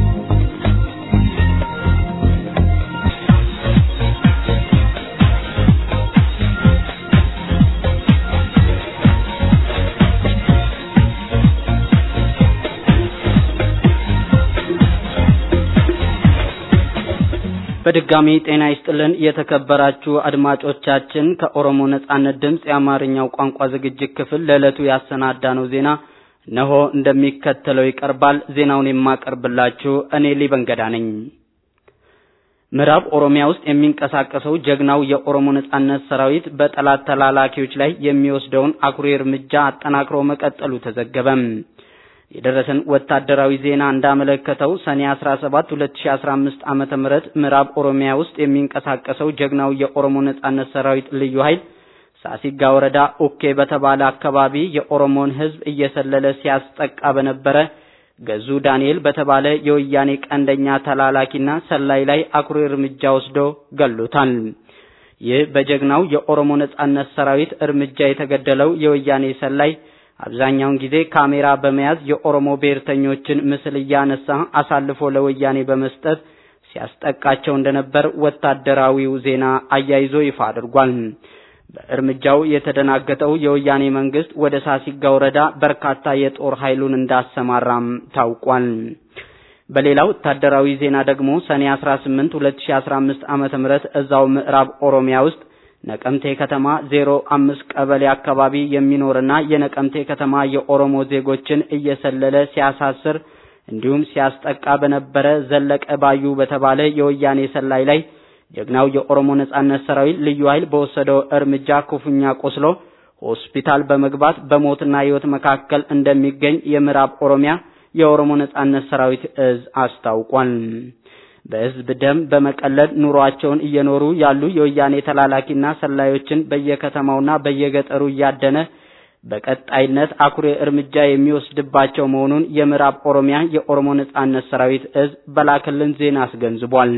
በድጋሚ ጤና ይስጥልን የተከበራችሁ አድማጮቻችን ከኦሮሞ ነጻነት ድምፅ የአማርኛው ቋንቋ ዝግጅት ክፍል ለዕለቱ ያሰናዳነው ዜና ነሆ እንደሚከተለው ይቀርባል። ዜናውን የማቀርብላችሁ እኔ ሊበንገዳ ነኝ። ምዕራብ ኦሮሚያ ውስጥ የሚንቀሳቀሰው ጀግናው የኦሮሞ ነጻነት ሰራዊት በጠላት ተላላኪዎች ላይ የሚወስደውን አኩሪ እርምጃ አጠናክሮ መቀጠሉ ተዘገበ። የደረሰን ወታደራዊ ዜና እንዳመለከተው ሰኔ 17 2015 ዓመተ ምህረት ምዕራብ ኦሮሚያ ውስጥ የሚንቀሳቀሰው ጀግናው የኦሮሞ ነጻነት ሰራዊት ልዩ ኃይል ሳሲጋ ወረዳ ኡኬ በተባለ አካባቢ የኦሮሞን ሕዝብ እየሰለለ ሲያስጠቃ በነበረ ገዙ ዳንኤል በተባለ የወያኔ ቀንደኛ ተላላኪና ሰላይ ላይ አኩሪ እርምጃ ወስዶ ገሎታል። ይህ በጀግናው የኦሮሞ ነጻነት ሰራዊት እርምጃ የተገደለው የወያኔ ሰላይ አብዛኛውን ጊዜ ካሜራ በመያዝ የኦሮሞ ብሔርተኞችን ምስል እያነሳ አሳልፎ ለወያኔ በመስጠት ሲያስጠቃቸው እንደነበር ወታደራዊው ዜና አያይዞ ይፋ አድርጓል። በእርምጃው የተደናገጠው የወያኔ መንግስት ወደ ሳሲጋ ወረዳ በርካታ የጦር ኃይሉን እንዳሰማራም ታውቋል። በሌላ ወታደራዊ ዜና ደግሞ ሰኔ 18 2015 ዓመተ ምህረት እዛው ምዕራብ ኦሮሚያ ውስጥ ነቀምቴ ከተማ ዜሮ አምስት ቀበሌ አካባቢ የሚኖርና የነቀምቴ ከተማ የኦሮሞ ዜጎችን እየሰለለ ሲያሳስር እንዲሁም ሲያስጠቃ በነበረ ዘለቀ ባዩ በተባለ የወያኔ ሰላይ ላይ ጀግናው የኦሮሞ ነጻነት ሰራዊት ልዩ ኃይል በወሰደው እርምጃ ክፉኛ ቆስሎ ሆስፒታል በመግባት በሞትና ሕይወት መካከል እንደሚገኝ የምዕራብ ኦሮሚያ የኦሮሞ ነጻነት ሰራዊት እዝ አስታውቋል። በህዝብ ደም በመቀለድ ኑሯቸውን እየኖሩ ያሉ የወያኔ ተላላኪና ሰላዮችን በየከተማውና በየገጠሩ እያደነ በቀጣይነት አኩሪ እርምጃ የሚወስድባቸው መሆኑን የምዕራብ ኦሮሚያ የኦሮሞ ነጻነት ሰራዊት እዝ በላክልን ዜና አስገንዝቧል።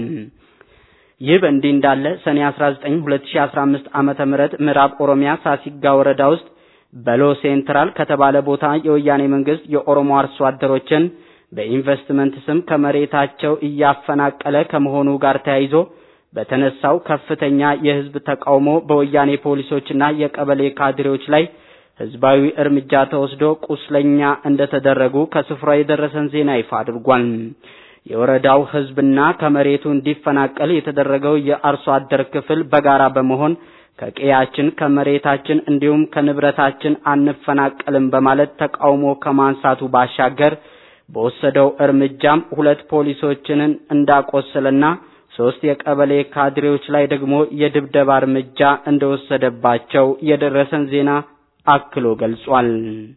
ይህ በእንዲህ እንዳለ ሰኔ 19 2015 ዓመተ ምህረት ምዕራብ ኦሮሚያ ሳሲጋ ወረዳ ውስጥ በሎ ሴንትራል ከተባለ ቦታ የወያኔ መንግስት የኦሮሞ አርሶ አደሮችን በኢንቨስትመንት ስም ከመሬታቸው እያፈናቀለ ከመሆኑ ጋር ተያይዞ በተነሳው ከፍተኛ የህዝብ ተቃውሞ በወያኔ ፖሊሶችና የቀበሌ ካድሬዎች ላይ ህዝባዊ እርምጃ ተወስዶ ቁስለኛ እንደተደረጉ ከስፍራው የደረሰን ዜና ይፋ አድርጓል። የወረዳው ህዝብና ከመሬቱ እንዲፈናቀል የተደረገው የአርሶ አደር ክፍል በጋራ በመሆን ከቀያችን ከመሬታችን እንዲሁም ከንብረታችን አንፈናቀልም በማለት ተቃውሞ ከማንሳቱ ባሻገር በወሰደው እርምጃም ሁለት ፖሊሶችንን እንዳቆሰለና ሶስት የቀበሌ ካድሬዎች ላይ ደግሞ የድብደባ እርምጃ እንደወሰደባቸው የደረሰን ዜና አክሎ ገልጿል።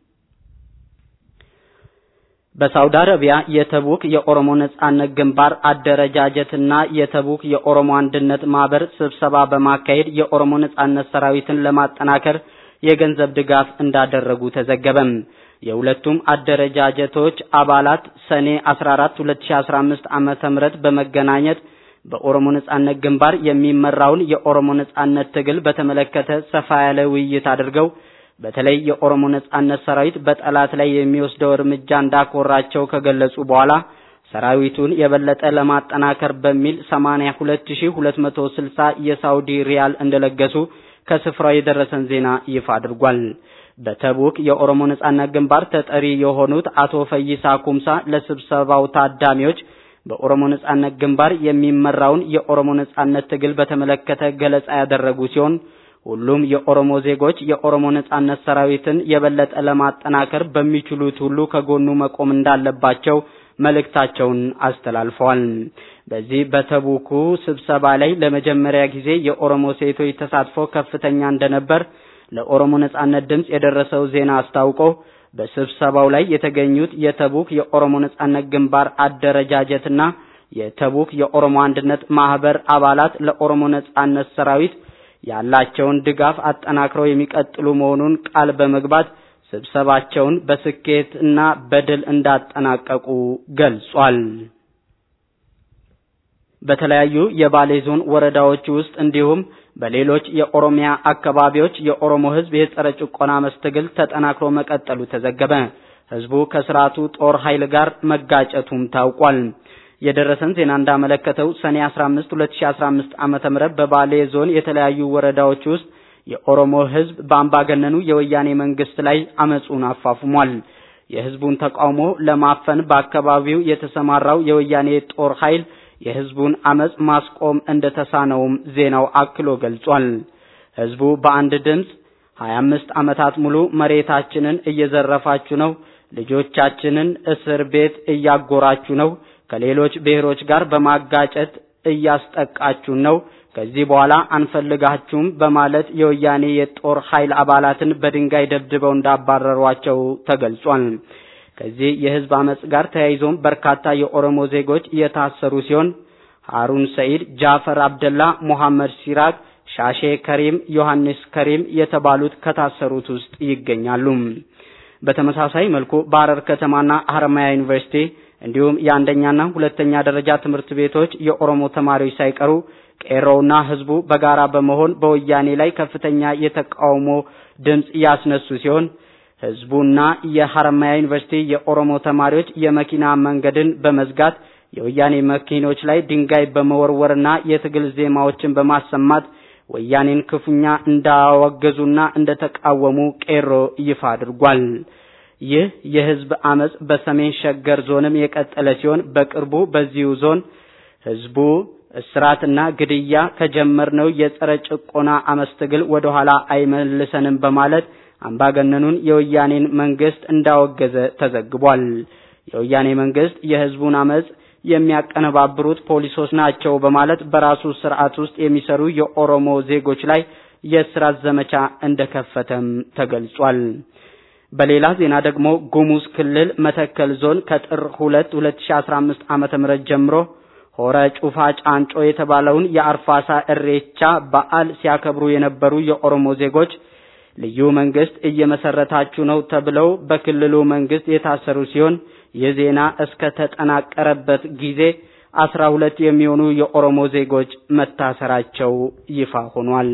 በሳውዲ አረቢያ የተቡክ የኦሮሞ ነጻነት ግንባር አደረጃጀትና የተቡክ የኦሮሞ አንድነት ማህበር ስብሰባ በማካሄድ የኦሮሞ ነጻነት ሰራዊትን ለማጠናከር የገንዘብ ድጋፍ እንዳደረጉ ተዘገበም። የሁለቱም አደረጃጀቶች አባላት ሰኔ 14 2015 ዓመተ ምህረት በመገናኘት በኦሮሞ ነጻነት ግንባር የሚመራውን የኦሮሞ ነጻነት ትግል በተመለከተ ሰፋ ያለ ውይይት አድርገው በተለይ የኦሮሞ ነጻነት ሰራዊት በጠላት ላይ የሚወስደው እርምጃ እንዳኮራቸው ከገለጹ በኋላ ሰራዊቱን የበለጠ ለማጠናከር በሚል 82260 የሳውዲ ሪያል እንደለገሱ ከስፍራው የደረሰን ዜና ይፋ አድርጓል። በተቡክ የኦሮሞ ነጻነት ግንባር ተጠሪ የሆኑት አቶ ፈይሳ ኩምሳ ለስብሰባው ታዳሚዎች በኦሮሞ ነጻነት ግንባር የሚመራውን የኦሮሞ ነጻነት ትግል በተመለከተ ገለጻ ያደረጉ ሲሆን ሁሉም የኦሮሞ ዜጎች የኦሮሞ ነጻነት ሰራዊትን የበለጠ ለማጠናከር በሚችሉት ሁሉ ከጎኑ መቆም እንዳለባቸው መልእክታቸውን አስተላልፈዋል። በዚህ በተቡኩ ስብሰባ ላይ ለመጀመሪያ ጊዜ የኦሮሞ ሴቶች ተሳትፎ ከፍተኛ እንደነበር ለኦሮሞ ነጻነት ድምጽ የደረሰው ዜና አስታውቆ በስብሰባው ላይ የተገኙት የተቡክ የኦሮሞ ነጻነት ግንባር አደረጃጀትና የተቡክ የኦሮሞ አንድነት ማህበር አባላት ለኦሮሞ ነጻነት ሰራዊት ያላቸውን ድጋፍ አጠናክረው የሚቀጥሉ መሆኑን ቃል በመግባት ስብሰባቸውን በስኬትና በድል እንዳጠናቀቁ ገልጿል። በተለያዩ የባሌ ዞን ወረዳዎች ውስጥ እንዲሁም በሌሎች የኦሮሚያ አካባቢዎች የኦሮሞ ሕዝብ የጸረ ጭቆና መስትግል ተጠናክሮ መቀጠሉ ተዘገበ። ሕዝቡ ከስርዓቱ ጦር ኃይል ጋር መጋጨቱም ታውቋል። የደረሰን ዜና እንዳመለከተው ሰኔ 15 2015 ዓመተ ምህረት በባሌ ዞን የተለያዩ ወረዳዎች ውስጥ የኦሮሞ ሕዝብ በአምባገነኑ የወያኔ መንግስት ላይ አመጹን አፋፍሟል። የህዝቡን ተቃውሞ ለማፈን በአካባቢው የተሰማራው የወያኔ ጦር ኃይል የህዝቡን አመጽ ማስቆም እንደተሳነውም ዜናው አክሎ ገልጿል። ህዝቡ በአንድ ድምፅ 25 ዓመታት ሙሉ መሬታችንን እየዘረፋችሁ ነው፣ ልጆቻችንን እስር ቤት እያጎራችሁ ነው፣ ከሌሎች ብሔሮች ጋር በማጋጨት እያስጠቃችሁን ነው፣ ከዚህ በኋላ አንፈልጋችሁም በማለት የወያኔ የጦር ኃይል አባላትን በድንጋይ ደብድበው እንዳባረሯቸው ተገልጿል። ከዚህ የህዝብ አመጽ ጋር ተያይዞም በርካታ የኦሮሞ ዜጎች የታሰሩ ሲሆን ሃሩን ሰኢድ፣ ጃፈር አብደላ፣ ሙሐመድ ሲራቅ፣ ሻሼ ከሪም፣ ዮሐንስ ከሪም የተባሉት ከታሰሩት ውስጥ ይገኛሉ። በተመሳሳይ መልኩ በሐረር ከተማና ሐረማያ ዩኒቨርሲቲ እንዲሁም የአንደኛና ሁለተኛ ደረጃ ትምህርት ቤቶች የኦሮሞ ተማሪዎች ሳይቀሩ ቄሮውና ህዝቡ በጋራ በመሆን በወያኔ ላይ ከፍተኛ የተቃውሞ ድምጽ ያስነሱ ሲሆን ህዝቡና የሐረማያ ዩኒቨርሲቲ የኦሮሞ ተማሪዎች የመኪና መንገድን በመዝጋት የወያኔ መኪኖች ላይ ድንጋይ በመወርወርና የትግል ዜማዎችን በማሰማት ወያኔን ክፉኛ እንዳወገዙና እንደተቃወሙ ቄሮ ይፋ አድርጓል። ይህ የህዝብ አመጽ በሰሜን ሸገር ዞንም የቀጠለ ሲሆን በቅርቡ በዚሁ ዞን ህዝቡ እስራትና ግድያ ከጀመርነው የጸረ ጭቆና አመጽ ትግል ወደ ኋላ አይመልሰንም በማለት አምባገነኑን የወያኔን መንግስት እንዳወገዘ ተዘግቧል። የወያኔ መንግስት የህዝቡን አመጽ የሚያቀነባብሩት ፖሊሶች ናቸው በማለት በራሱ ስርዓት ውስጥ የሚሰሩ የኦሮሞ ዜጎች ላይ የእስራት ዘመቻ እንደከፈተም ተገልጿል። በሌላ ዜና ደግሞ ጉሙዝ ክልል መተከል ዞን ከጥር 2 2015 ዓመተ ምህረት ጀምሮ ሆረ ጩፋ ጫንጮ የተባለውን የአርፋሳ እሬቻ በዓል ሲያከብሩ የነበሩ የኦሮሞ ዜጎች ልዩ መንግስት እየመሰረታችሁ ነው ተብለው በክልሉ መንግስት የታሰሩ ሲሆን ይህ ዜና እስከ ተጠናቀረበት ጊዜ አስራ ሁለት የሚሆኑ የኦሮሞ ዜጎች መታሰራቸው ይፋ ሆኗል።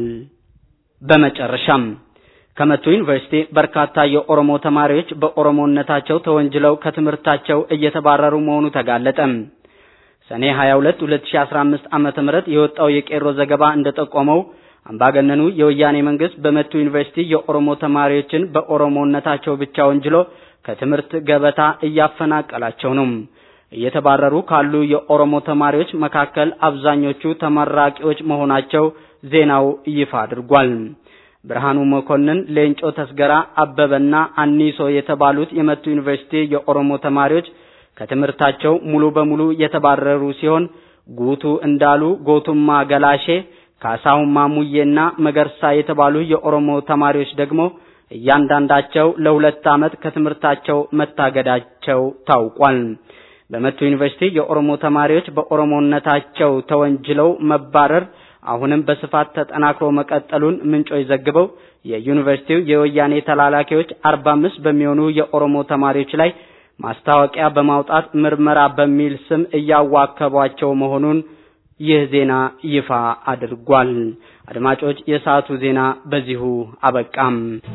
በመጨረሻም ከመቱ ዩኒቨርሲቲ በርካታ የኦሮሞ ተማሪዎች በኦሮሞነታቸው ተወንጅለው ከትምህርታቸው እየተባረሩ መሆኑ ተጋለጠ። ሰኔ 22 2015 ዓመተ ምህረት የወጣው የቄሮ ዘገባ እንደጠቆመው አምባገነኑ የወያኔ መንግስት በመቱ ዩኒቨርሲቲ የኦሮሞ ተማሪዎችን በኦሮሞነታቸው ብቻ ወንጅሎ ከትምህርት ገበታ እያፈናቀላቸው ነው። እየተባረሩ ካሉ የኦሮሞ ተማሪዎች መካከል አብዛኞቹ ተመራቂዎች መሆናቸው ዜናው ይፋ አድርጓል። ብርሃኑ መኮንን፣ ሌንጮ ተስገራ፣ አበበና አኒሶ የተባሉት የመቱ ዩኒቨርሲቲ የኦሮሞ ተማሪዎች ከትምህርታቸው ሙሉ በሙሉ የተባረሩ ሲሆን ጉቱ እንዳሉ፣ ጎቱማ ገላሼ፣ ካሳሁን ማሙዬና መገርሳ የተባሉ የኦሮሞ ተማሪዎች ደግሞ እያንዳንዳቸው ለሁለት ዓመት ከትምህርታቸው መታገዳቸው ታውቋል። በመቱ ዩኒቨርሲቲ የኦሮሞ ተማሪዎች በኦሮሞነታቸው ተወንጅለው መባረር አሁንም በስፋት ተጠናክሮ መቀጠሉን ምንጮች ዘግበው የዩኒቨርሲቲው የወያኔ ተላላኪዎች 45 በሚሆኑ የኦሮሞ ተማሪዎች ላይ ማስታወቂያ በማውጣት ምርመራ በሚል ስም እያዋከቧቸው መሆኑን ይህ ዜና ይፋ አድርጓል። አድማጮች፣ የሰዓቱ ዜና በዚሁ አበቃም።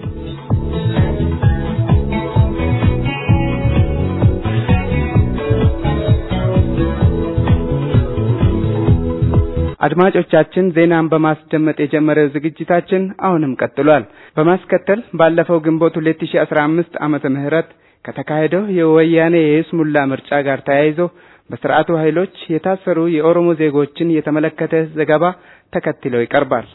አድማጮቻችን ዜናን በማስደመጥ የጀመረው ዝግጅታችን አሁንም ቀጥሏል። በማስከተል ባለፈው ግንቦት 2015 ዓመተ ምህረት ከተካሄደው የወያኔ የይስሙላ ምርጫ ጋር ተያይዞ በስርዓቱ ኃይሎች የታሰሩ የኦሮሞ ዜጎችን የተመለከተ ዘገባ ተከትሎ ይቀርባል።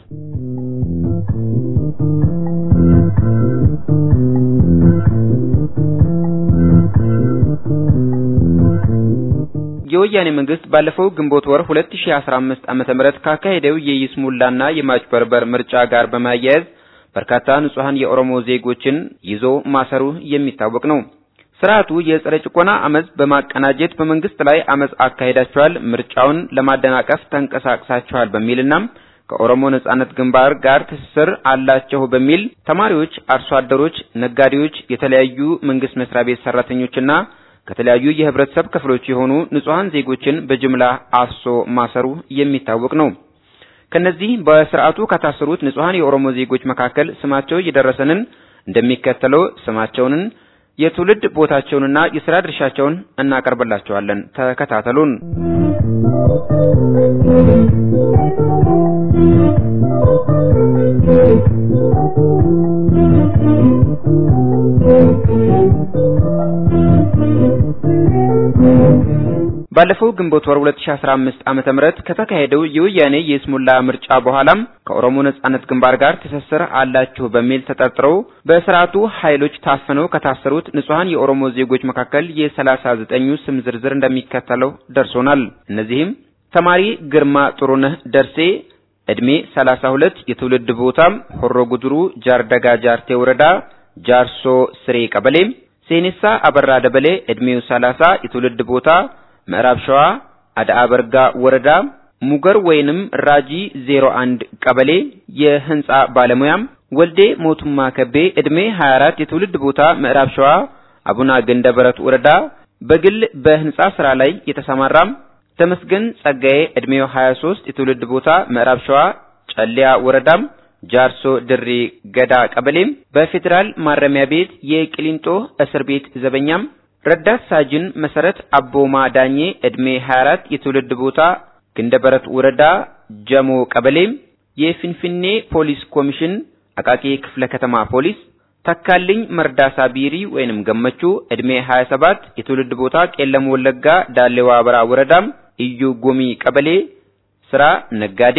የወያኔ መንግስት ባለፈው ግንቦት ወር 2015 ዓመተ ምህረት ካካሄደው የይስሙላና የማጭበርበር ምርጫ ጋር በማያያዝ በርካታ ንጹሐን የኦሮሞ ዜጎችን ይዞ ማሰሩ የሚታወቅ ነው። ስርዓቱ የጸረ ጭቆና አመጽ በማቀናጀት በመንግስት ላይ አመጽ አካሄዳቸዋል፣ ምርጫውን ለማደናቀፍ ተንቀሳቅሳቸዋል በሚልና ከኦሮሞ ነጻነት ግንባር ጋር ትስስር አላቸው በሚል ተማሪዎች፣ አርሶ አደሮች፣ ነጋዴዎች፣ የተለያዩ መንግስት መስሪያ ቤት ሰራተኞችና ከተለያዩ የህብረተሰብ ክፍሎች የሆኑ ንጹሐን ዜጎችን በጅምላ አፍሶ ማሰሩ የሚታወቅ ነው። ከነዚህ በስርዓቱ ከታሰሩት ንጹሐን የኦሮሞ ዜጎች መካከል ስማቸው የደረሰንን እንደሚከተለው ስማቸውንን የትውልድ ቦታቸውንና የስራ ድርሻቸውን እናቀርብላችኋለን። ተከታተሉን። ባለፈው ግንቦት ወር 2015 ዓመተ ምህረት ከተካሄደው የወያኔ የስሙላ ምርጫ በኋላም ከኦሮሞ ነጻነት ግንባር ጋር ትስስር አላችሁ በሚል ተጠርጥረው በስርዓቱ ኃይሎች ታፍነው ከታሰሩት ንጹሐን የኦሮሞ ዜጎች መካከል የሰላሳ ዘጠኙ ስም ዝርዝር እንደሚከተለው ደርሶናል። እነዚህም ተማሪ ግርማ ጥሩነህ ደርሴ እድሜ 32 የትውልድ ቦታም ሆሮ ጉድሩ ጃርደጋ ጃርቴ ወረዳ ጃርሶ ስሬ ቀበሌ ሴኔሳ አበራ ደበሌ እድሜው 30 የትውልድ ቦታ ምዕራብ ሸዋ አድአ በርጋ ወረዳ ሙገር ወይንም ራጂ 01 ቀበሌ የህንጻ ባለሙያም ወልዴ ሞቱማ ከቤ እድሜ 24 የትውልድ ቦታ ምዕራብ ሸዋ አቡና ገንደበረት ወረዳ በግል በህንጻ ስራ ላይ የተሰማራም ተመስገን ጸጋዬ እድሜው 23 የትውልድ ቦታ ምዕራብ ሸዋ ጨሊያ ወረዳም ጃርሶ ድሪ ገዳ ቀበሌም በፌዴራል ማረሚያ ቤት የቅሊንጦ እስር ቤት ዘበኛም ረዳት ሳጅን መሰረት አቦማ ዳኜ እድሜ 24 የትውልድ ቦታ ግንደበረት ወረዳ ጀሞ ቀበሌም የፊንፊኔ ፖሊስ ኮሚሽን አቃቂ ክፍለ ከተማ ፖሊስ ተካልኝ መርዳሳ ቢሪ ወይንም ገመቹ እድሜ 27 የትውልድ ቦታ ቄለም ወለጋ ዳሌዋ በራ ወረዳም እዩ ጎሚ ቀበሌ ስራ ነጋዴ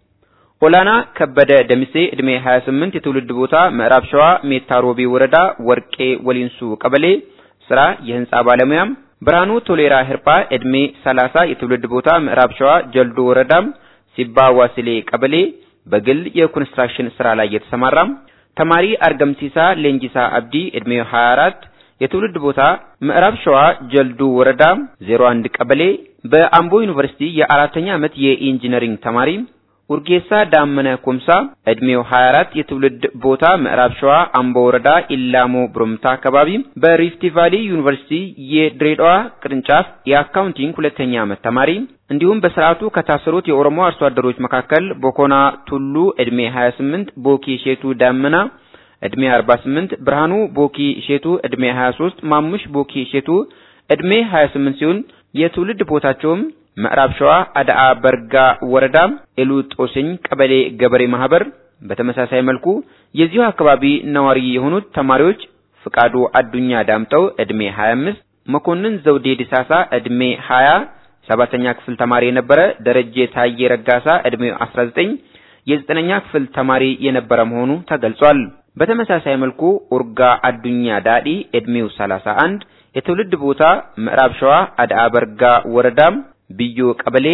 ኦላና ከበደ ደምሴ እድሜ 28 የትውልድ ቦታ ምዕራብ ሸዋ ሜታ ሮቢ ወረዳ ወርቄ ወሊንሱ ቀበሌ ስራ የህንጻ ባለሙያም ብርሃኑ ቶሌራ ህርጳ እድሜ 30 የትውልድ ቦታ ምዕራብ ሸዋ ጀልዶ ወረዳም ሲባ ዋስሌ ቀበሌ በግል የኮንስትራክሽን ስራ ላይ የተሰማራም ተማሪ አርገምሲሳ ሌንጂሳ አብዲ እድሜው 24 የትውልድ ቦታ ምዕራብ ሸዋ ጀልዱ ወረዳ 01 ቀበሌ በአምቦ ዩኒቨርሲቲ የአራተኛ ዓመት የኢንጂነሪንግ ተማሪ ኡርጌሳ ዳመነ ኩምሳ እድሜው 24 የትውልድ ቦታ ምዕራብ ሸዋ አምቦ ወረዳ ኢላሞ ብሩምታ አካባቢ በሪፍቲ ቫሊ ዩኒቨርሲቲ የድሬዳዋ ቅርንጫፍ የአካውንቲንግ ሁለተኛ ዓመት ተማሪ እንዲሁም በስርዓቱ ከታሰሩት የኦሮሞ አርሶ አደሮች መካከል ቦኮና ቱሉ እድሜ 28 ቦኪ ሼቱ ዳመና እድሜ 48 ብርሃኑ ቦኪ ሼቱ እድሜ 23 ማሙሽ ቦኪ ሼቱ እድሜ 28 ሲሆን የትውልድ ቦታቸውም ምዕራብ ሸዋ አድአ በርጋ ወረዳ ኤሉ ጦስኝ ቀበሌ ገበሬ ማህበር። በተመሳሳይ መልኩ የዚሁ አካባቢ ነዋሪ የሆኑት ተማሪዎች ፍቃዱ አዱኛ ዳምጠው እድሜ 25፣ መኮንን ዘውዴ ዲሳሳ እድሜ 20 ሰባተኛ ክፍል ተማሪ የነበረ ደረጀ ታዬ ረጋሳ እድሜው 19 የዘጠነኛ ክፍል ተማሪ የነበረ መሆኑ ተገልጿል። በተመሳሳይ መልኩ ኡርጋ አዱኛ ዳዲ እድሜው 31 የትውልድ ቦታ ምዕራብ ሸዋ አድአ በርጋ ወረዳም ብዮ ቀበሌ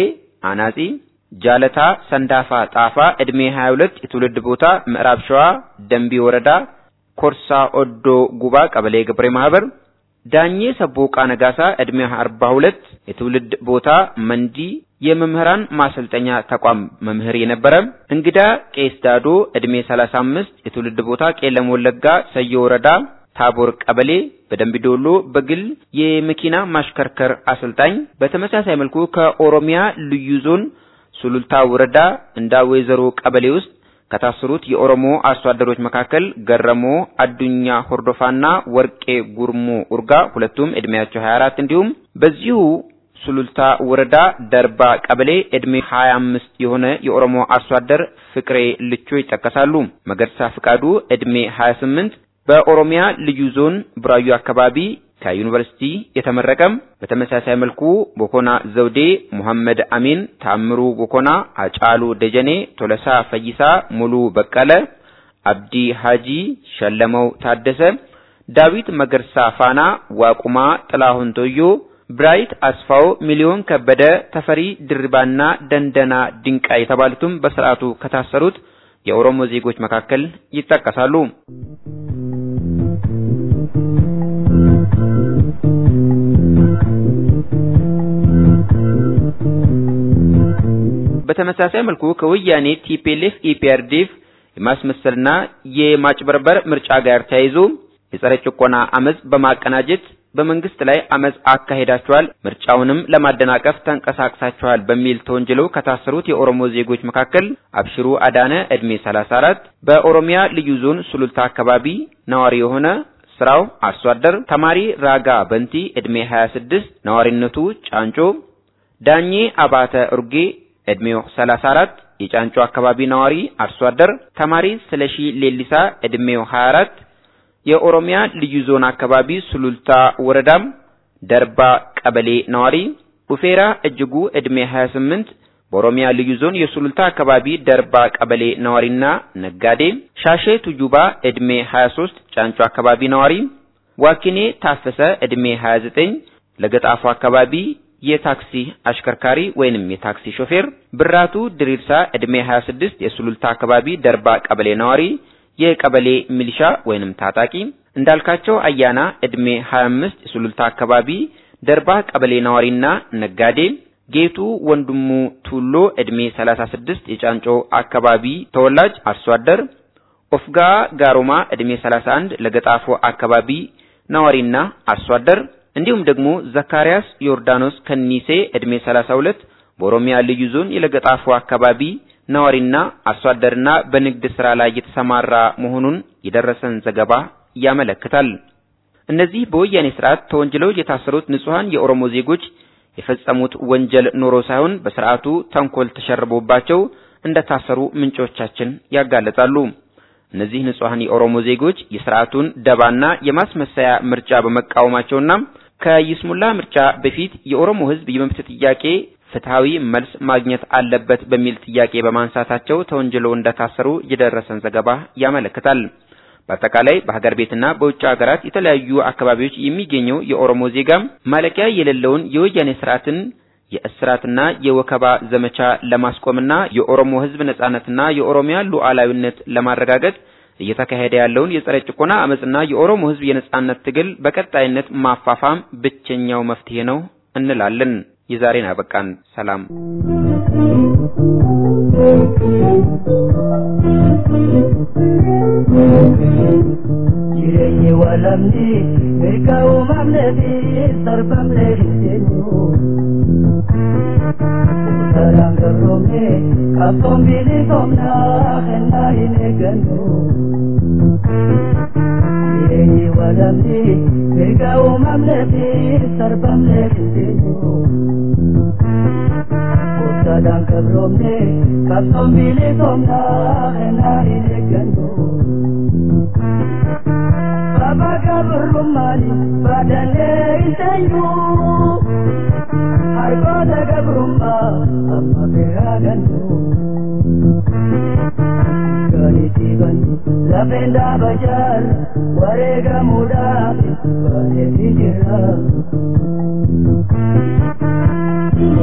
አናጺ፣ ጃለታ ሰንዳፋ ጣፋ ዕድሜ 22 የትውልድ ቦታ ምዕራብ ሸዋ ደንቢ ወረዳ ኮርሳ ኦዶ ጉባ ቀበሌ ገበሬ ማህበር፣ ዳኜ ሰቦቃ ነጋሳ ዕድሜ 42 የትውልድ ቦታ መንዲ የመምህራን ማሰልጠኛ ተቋም መምህር የነበረ፣ እንግዳ ቄስ ዳዶ ዕድሜ 35 የትውልድ ቦታ ቄለም ወለጋ ሰዮ ወረዳ ታቦር ቀበሌ በደንቢ ዶሎ በግል የመኪና ማሽከርከር አሰልጣኝ። በተመሳሳይ መልኩ ከኦሮሚያ ልዩ ዞን ሱሉልታ ወረዳ እንዳ ወይዘሮ ቀበሌ ውስጥ ከታሰሩት የኦሮሞ አርሶ አደሮች መካከል ገረሞ አዱኛ ሆርዶፋና ወርቄ ጉርሙ ኡርጋ ሁለቱም ዕድሜያቸው 24 እንዲሁም በዚሁ ሱሉልታ ወረዳ ደርባ ቀበሌ ዕድሜ 25 የሆነ የኦሮሞ አርሶ አደር ፍቅሬ ልቾ ይጠቀሳሉ። መገርሳ ፍቃዱ ዕድሜ 28 በኦሮሚያ ልዩ ዞን ቡራዩ አካባቢ ከዩኒቨርሲቲ የተመረቀም። በተመሳሳይ መልኩ ቦኮና ዘውዴ፣ ሙሐመድ አሚን፣ ታምሩ ቦኮና፣ አጫሉ ደጀኔ፣ ቶለሳ ፈይሳ፣ ሙሉ በቀለ፣ አብዲ ሃጂ፣ ሸለመው ታደሰ፣ ዳዊት መገርሳ ፋና፣ ዋቁማ ጥላሁን ቶዮ፣ ብራይት አስፋው፣ ሚሊዮን ከበደ፣ ተፈሪ ድርባና ደንደና ድንቃ የተባሉትም በስርዓቱ ከታሰሩት የኦሮሞ ዜጎች መካከል ይጠቀሳሉ። በተመሳሳይ መልኩ ከወያኔ ቲፒኤልኤፍ ኢፒአርዲኤፍ የማስመሰልና የማጭበርበር ምርጫ ጋር ተያይዞ የጸረ ጭቆና አመጽ በማቀናጀት በመንግስት ላይ አመጽ አካሄዳቸዋል፣ ምርጫውንም ለማደናቀፍ ተንቀሳቅሳቸዋል በሚል ተወንጅለው ከታሰሩት የኦሮሞ ዜጎች መካከል አብሽሩ አዳነ ዕድሜ 34 በኦሮሚያ ልዩ ዞን ሱሉልታ አካባቢ ነዋሪ የሆነ ስራው አርሶ አደር፣ ተማሪ ራጋ በንቲ ዕድሜ 26 ነዋሪነቱ ጫንጮ፣ ዳኜ አባተ ኡርጌ ዕድሜው 34 የጫንጮ አካባቢ ነዋሪ አርሶ አደር፣ ተማሪ ስለሺ ሌሊሳ ዕድሜው 24 የኦሮሚያ ልዩ ዞን አካባቢ ሱሉልታ ወረዳም ደርባ ቀበሌ ነዋሪ፣ ኡፌራ እጅጉ ዕድሜ 28 በኦሮሚያ ልዩ ዞን የሱሉልታ አካባቢ ደርባ ቀበሌ ነዋሪና ነጋዴ፣ ሻሼ ቱጁባ ዕድሜ 23 ጫንጮ አካባቢ ነዋሪ፣ ዋኪኔ ታፈሰ ዕድሜ 29 ለገጣፎ አካባቢ የታክሲ አሽከርካሪ ወይንም የታክሲ ሾፌር፣ ብራቱ ድሪርሳ ዕድሜ 26 የሱሉልታ አካባቢ ደርባ ቀበሌ ነዋሪ የቀበሌ ሚሊሻ ወይንም ታጣቂ፣ እንዳልካቸው አያና ዕድሜ 25 የሱሉልታ አካባቢ ደርባ ቀበሌ ነዋሪና ነጋዴ፣ ጌቱ ወንድሙ ቱሎ ዕድሜ 36 የጫንጮ አካባቢ ተወላጅ አርሶ አደር፣ ኦፍጋ ጋሮማ ዕድሜ 31 ለገጣፎ አካባቢ ነዋሪና አርሶ አደር እንዲሁም ደግሞ ዘካሪያስ ዮርዳኖስ ከኒሴ ዕድሜ 32 በኦሮሚያ ልዩ ዞን የለገጣፎ አካባቢ ነዋሪና አርሶ አደርና በንግድ ስራ ላይ የተሰማራ መሆኑን የደረሰን ዘገባ ያመለክታል። እነዚህ በወያኔ ስርዓት ተወንጅለው የታሰሩት ንጹሐን የኦሮሞ ዜጎች የፈጸሙት ወንጀል ኖሮ ሳይሆን በስርዓቱ ተንኮል ተሸርቦባቸው እንደታሰሩ ምንጮቻችን ያጋለጻሉ። እነዚህ ንጹሐን የኦሮሞ ዜጎች የስርዓቱን ደባና የማስመሰያ ምርጫ በመቃወማቸውና ከይስሙላ ምርጫ በፊት የኦሮሞ ሕዝብ የመብት ጥያቄ ፍትሃዊ መልስ ማግኘት አለበት በሚል ጥያቄ በማንሳታቸው ተወንጅለው እንደታሰሩ የደረሰን ዘገባ ያመለክታል። በአጠቃላይ በሀገር ቤትና በውጭ ሀገራት የተለያዩ አካባቢዎች የሚገኘው የኦሮሞ ዜጋ ማለቂያ የሌለውን የወያኔ ስርዓትን የእስራትና የወከባ ዘመቻ ለማስቆምና የኦሮሞ ሕዝብ ነጻነትና የኦሮሚያ ሉዓላዊነት ለማረጋገጥ እየተካሄደ ያለውን የጸረ ጭቆና አመጽና የኦሮሞ ሕዝብ የነጻነት ትግል በቀጣይነት ማፋፋም ብቸኛው መፍትሄ ነው እንላለን። የዛሬን አበቃን። ሰላም። jireenyi walamni mirga uumamnee fi sarbamnee hin teenyu. Saraan garroomne qabsoon bilisoomnaa kennaa hin eeggannu. Jireenyi walamni mirga uumamnee fi sarbamnee hin teenyu. Saraan garroomne qabsoon bilisoomnaa kennaa hin eeggannu. Baba gabrumani badane isenyu Hargoda gabrumma amma beragannu Gani tibannu lafenda bajar warega mudafi bane tijira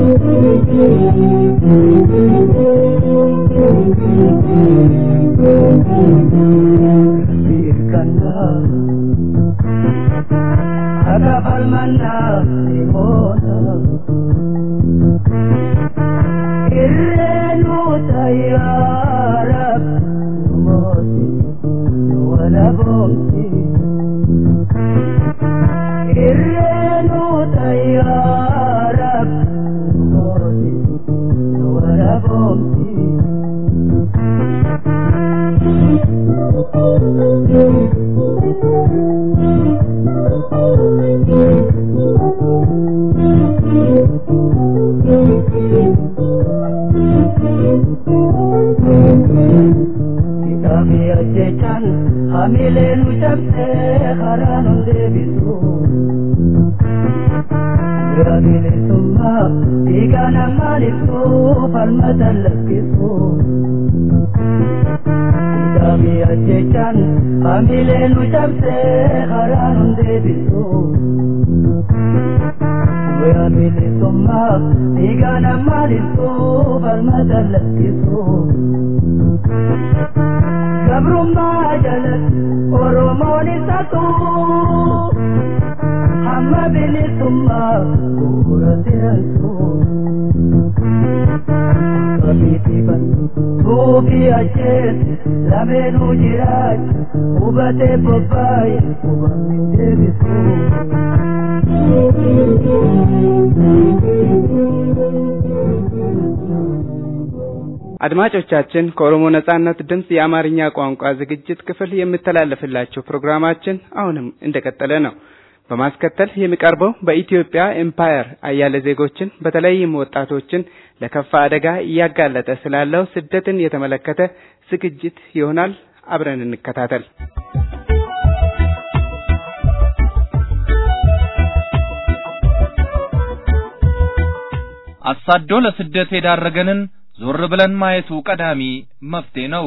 አድማጮቻችን ከኦሮሞ ነጻነት ድምጽ የአማርኛ ቋንቋ ዝግጅት ክፍል የሚተላለፍላችሁ ፕሮግራማችን አሁንም እንደቀጠለ ነው። በማስከተል የሚቀርበው በኢትዮጵያ ኤምፓየር አያሌ ዜጎችን በተለይም ወጣቶችን ለከፋ አደጋ እያጋለጠ ስላለው ስደትን የተመለከተ ዝግጅት ይሆናል። አብረን እንከታተል። አሳዶ ለስደት የዳረገንን ዞር ብለን ማየቱ ቀዳሚ መፍትሄ ነው።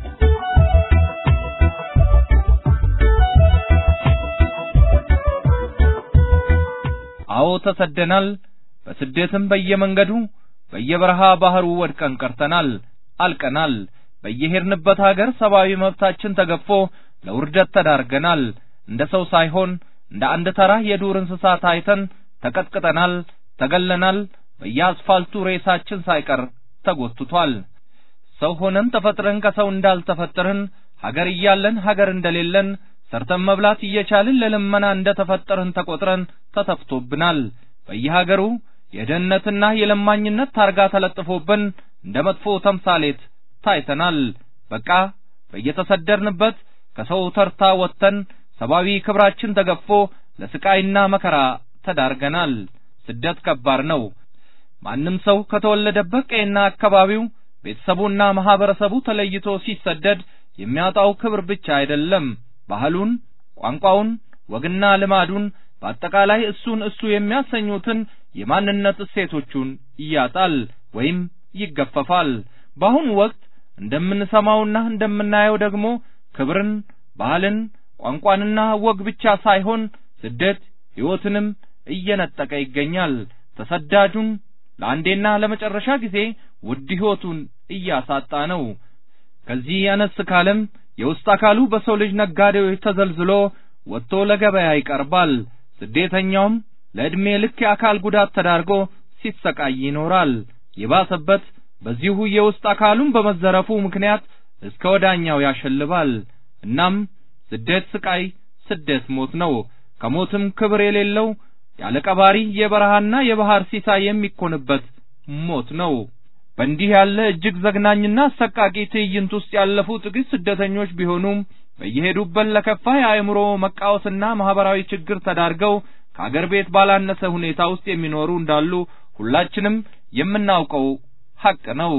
አዎ ተሰደናል። በስደትም በየመንገዱ በየበረሃ ባህሩ ወድቀን ቀርተናል፣ አልቀናል። በየሄድንበት ሀገር ሰብአዊ መብታችን ተገፎ ለውርደት ተዳርገናል። እንደ ሰው ሳይሆን እንደ አንድ ተራ የዱር እንስሳ ታይተን ተቀጥቅጠናል፣ ተገለናል። በየአስፋልቱ ሬሳችን ሳይቀር ተጎትቷል። ሰው ሆነን ተፈጥረን ከሰው እንዳልተፈጠርን ሀገር እያለን ሀገር እንደሌለን ሰርተን መብላት እየቻልን ለልመና እንደተፈጠርን ተቆጥረን ተተፍቶብናል። በየሀገሩ የደህንነትና የለማኝነት ታርጋ ተለጥፎብን እንደ መጥፎ ተምሳሌት ታይተናል። በቃ በየተሰደርንበት ከሰው ተርታ ወጥተን ሰብአዊ ክብራችን ተገፎ ለስቃይና መከራ ተዳርገናል። ስደት ከባድ ነው። ማንም ሰው ከተወለደበት ቀይና አካባቢው ቤተሰቡና ማህበረሰቡ ተለይቶ ሲሰደድ የሚያጣው ክብር ብቻ አይደለም፣ ባህሉን፣ ቋንቋውን፣ ወግና ልማዱን በአጠቃላይ እሱን እሱ የሚያሰኙትን የማንነት እሴቶቹን ያጣል ወይም ይገፈፋል። በአሁኑ ወቅት እንደምንሰማውና እንደምናየው ደግሞ ክብርን፣ ባህልን፣ ቋንቋንና ወግ ብቻ ሳይሆን ስደት ሕይወትንም እየነጠቀ ይገኛል። ተሰዳጁን ለአንዴና ለመጨረሻ ጊዜ ውድ ሕይወቱን እያሳጣ ነው። ከዚህ ያነስ ካለም የውስጥ አካሉ በሰው ልጅ ነጋዴዎች ተዘልዝሎ ወጥቶ ለገበያ ይቀርባል። ስደተኛውም ለዕድሜ ልክ የአካል ጉዳት ተዳርጎ ሲሰቃይ ይኖራል። የባሰበት በዚሁ የውስጥ አካሉን በመዘረፉ ምክንያት እስከ ወዳኛው ያሸልባል። እናም ስደት ስቃይ፣ ስደት ሞት ነው። ከሞትም ክብር የሌለው ያለ ቀባሪ የበረሃና የባህር ሲሳይ የሚኮንበት ሞት ነው። በእንዲህ ያለ እጅግ ዘግናኝና አሰቃቂ ትዕይንት ውስጥ ያለፉ ጥቂት ስደተኞች ቢሆኑም በየሄዱበት ለከፋ የአእምሮ መቃወስና ማህበራዊ ችግር ተዳርገው ከአገር ቤት ባላነሰ ሁኔታ ውስጥ የሚኖሩ እንዳሉ ሁላችንም የምናውቀው ሐቅ ነው።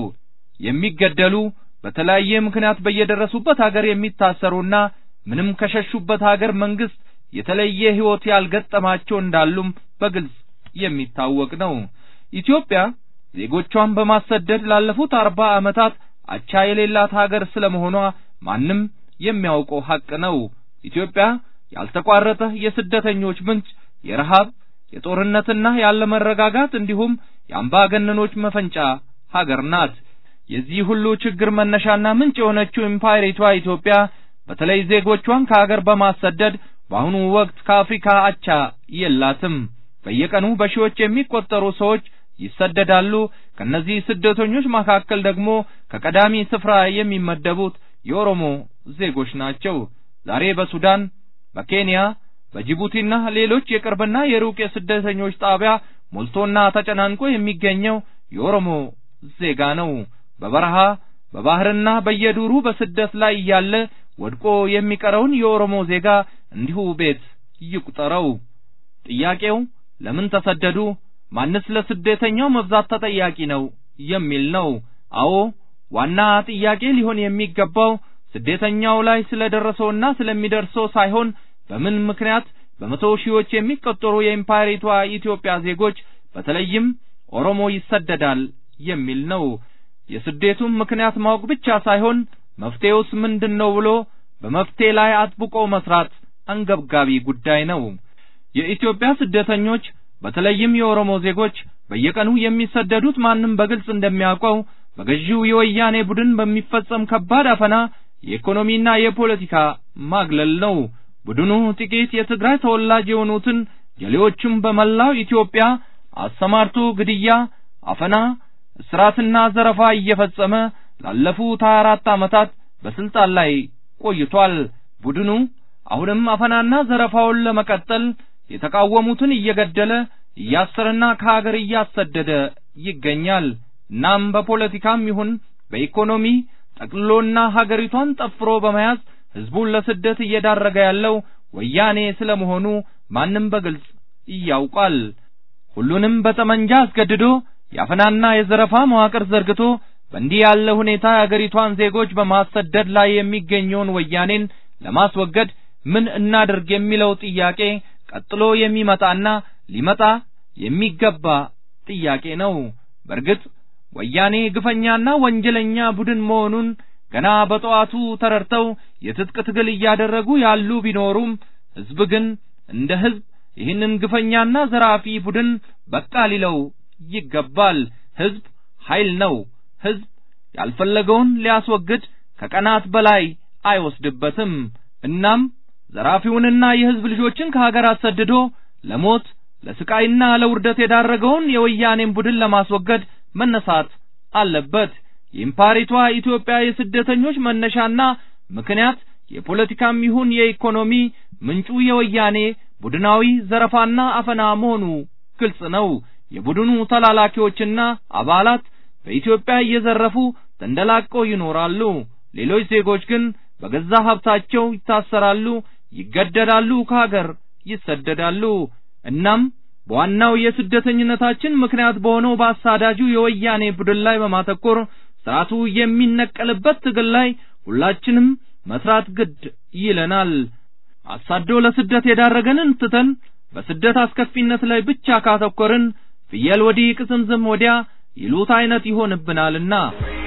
የሚገደሉ በተለያየ ምክንያት በየደረሱበት ሀገር የሚታሰሩና ምንም ከሸሹበት ሀገር መንግስት የተለየ ህይወት ያልገጠማቸው እንዳሉም በግልጽ የሚታወቅ ነው። ኢትዮጵያ ዜጎቿን በማሰደድ ላለፉት አርባ ዓመታት አቻ የሌላት ሀገር ስለመሆኗ ማንም የሚያውቀው ሐቅ ነው። ኢትዮጵያ ያልተቋረጠ የስደተኞች ምንጭ፣ የረሃብ፣ የጦርነትና ያለመረጋጋት እንዲሁም የአምባገነኖች መፈንጫ ሀገር ናት። የዚህ ሁሉ ችግር መነሻና ምንጭ የሆነችው ኢምፓየሪቷ ኢትዮጵያ በተለይ ዜጎቿን ከሀገር በማሰደድ በአሁኑ ወቅት ከአፍሪካ አቻ የላትም። በየቀኑ በሺዎች የሚቆጠሩ ሰዎች ይሰደዳሉ። ከነዚህ ስደተኞች መካከል ደግሞ ከቀዳሚ ስፍራ የሚመደቡት የኦሮሞ ዜጎች ናቸው። ዛሬ በሱዳን፣ በኬንያ፣ በጅቡቲና ሌሎች የቅርብና የሩቅ የስደተኞች ጣቢያ ሞልቶና ተጨናንቆ የሚገኘው የኦሮሞ ዜጋ ነው። በበረሃ በባህርና በየዱሩ በስደት ላይ እያለ ወድቆ የሚቀረውን የኦሮሞ ዜጋ እንዲሁ ቤት ይቁጠረው። ጥያቄው ለምን ተሰደዱ? ማንስ ለስደተኛው መብዛት ተጠያቂ ነው የሚል ነው። አዎ ዋና ጥያቄ ሊሆን የሚገባው ስደተኛው ላይ ስለደረሰውና ስለሚደርሰው ሳይሆን በምን ምክንያት በመቶ ሺዎች የሚቆጠሩ የኢምፓየሪቷ ኢትዮጵያ ዜጎች በተለይም ኦሮሞ ይሰደዳል የሚል ነው። የስደቱን ምክንያት ማወቅ ብቻ ሳይሆን መፍትሄውስ ምንድን ነው ብሎ በመፍትሄ ላይ አጥብቆ መስራት አንገብጋቢ ጉዳይ ነው። የኢትዮጵያ ስደተኞች በተለይም የኦሮሞ ዜጎች በየቀኑ የሚሰደዱት ማንም በግልጽ እንደሚያውቀው በገዢው የወያኔ ቡድን በሚፈጸም ከባድ አፈና፣ የኢኮኖሚና የፖለቲካ ማግለል ነው። ቡድኑ ጥቂት የትግራይ ተወላጅ የሆኑትን ጀሌዎቹም በመላው ኢትዮጵያ አሰማርቶ ግድያ፣ አፈና፣ እስራትና ዘረፋ እየፈጸመ ላለፉት 24 ዓመታት በስልጣን ላይ ቆይቷል። ቡድኑ አሁንም አፈናና ዘረፋውን ለመቀጠል የተቃወሙትን እየገደለ እያሰረና ከሀገር እያሰደደ ይገኛል። እናም በፖለቲካም ይሁን በኢኮኖሚ ጠቅልሎና ሀገሪቷን ጠፍሮ በመያዝ ህዝቡን ለስደት እየዳረገ ያለው ወያኔ ስለመሆኑ ማንም በግልጽ ያውቃል። ሁሉንም በጠመንጃ አስገድዶ የአፈናና የዘረፋ መዋቅር ዘርግቶ በእንዲህ ያለ ሁኔታ የአገሪቷን ዜጎች በማሰደድ ላይ የሚገኘውን ወያኔን ለማስወገድ ምን እናድርግ የሚለው ጥያቄ ቀጥሎ የሚመጣና ሊመጣ የሚገባ ጥያቄ ነው። በእርግጥ ወያኔ ግፈኛና ወንጀለኛ ቡድን መሆኑን ገና በጠዋቱ ተረድተው የትጥቅ ትግል እያደረጉ ያሉ ቢኖሩም ህዝብ ግን እንደ ህዝብ ይህንን ግፈኛና ዘራፊ ቡድን በቃ ሊለው ይገባል። ህዝብ ኃይል ነው። ህዝብ ያልፈለገውን ሊያስወግድ ከቀናት በላይ አይወስድበትም። እናም ዘራፊውንና የህዝብ ልጆችን ከሀገር አሰድዶ ለሞት ለስቃይና ለውርደት የዳረገውን የወያኔን ቡድን ለማስወገድ መነሳት አለበት። የኢምፓሪቷ ኢትዮጵያ የስደተኞች መነሻና ምክንያት የፖለቲካም ይሁን የኢኮኖሚ ምንጩ የወያኔ ቡድናዊ ዘረፋና አፈና መሆኑ ግልጽ ነው። የቡድኑ ተላላኪዎችና አባላት በኢትዮጵያ እየዘረፉ ተንደላቀው ይኖራሉ። ሌሎች ዜጎች ግን በገዛ ሀብታቸው ይታሰራሉ፣ ይገደዳሉ፣ ከሀገር ይሰደዳሉ። እናም በዋናው የስደተኝነታችን ምክንያት በሆነው በአሳዳጁ የወያኔ ቡድን ላይ በማተኮር ስርዓቱ የሚነቀልበት ትግል ላይ ሁላችንም መስራት ግድ ይለናል። አሳዶ ለስደት የዳረገንን ትተን በስደት አስከፊነት ላይ ብቻ ካተኮርን ፍየል ወዲህ ቅዝምዝም ወዲያ ይሉት አይነት ይሆንብናልና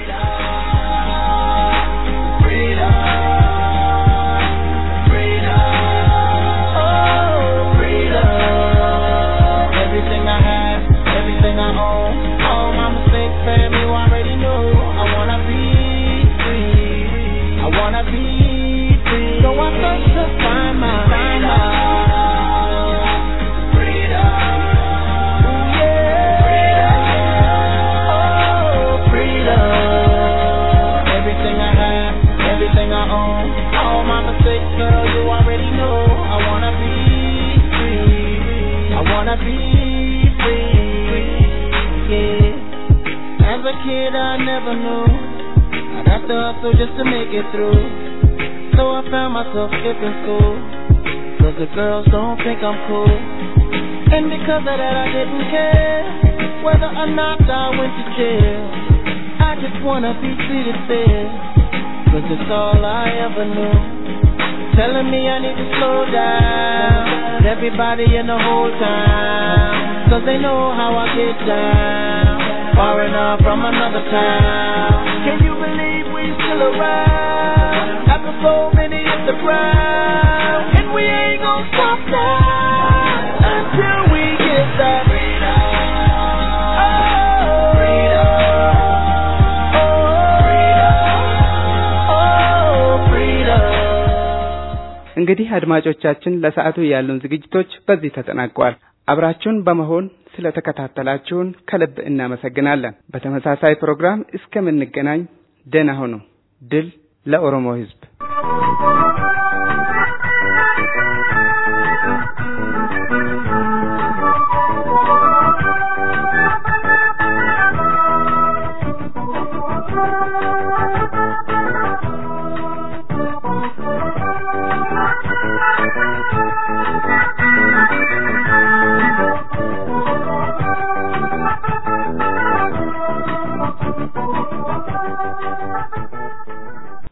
kid I never knew I'd have to hustle just to make it through So I found myself skipping school Cause the girls don't think I'm cool And because of that I didn't care Whether or not I went to jail I just wanna be treated fair Cause it's all I ever knew Telling me I need to slow down Everybody in the whole town Cause they know how I get down Foreigner from another town. Can you believe we still around? After so many hit the ground, and we ain't gonna stop now until we get እንግዲህ አድማጮቻችን ለሰዓቱ ያሉን ዝግጅቶች በዚህ ተጠናቀዋል። አብራችሁን በመሆን ስለተከታተላችሁን ከልብ እናመሰግናለን። በተመሳሳይ ፕሮግራም እስከምንገናኝ ደህና ሁኑ። ድል ለኦሮሞ ሕዝብ! Thank you.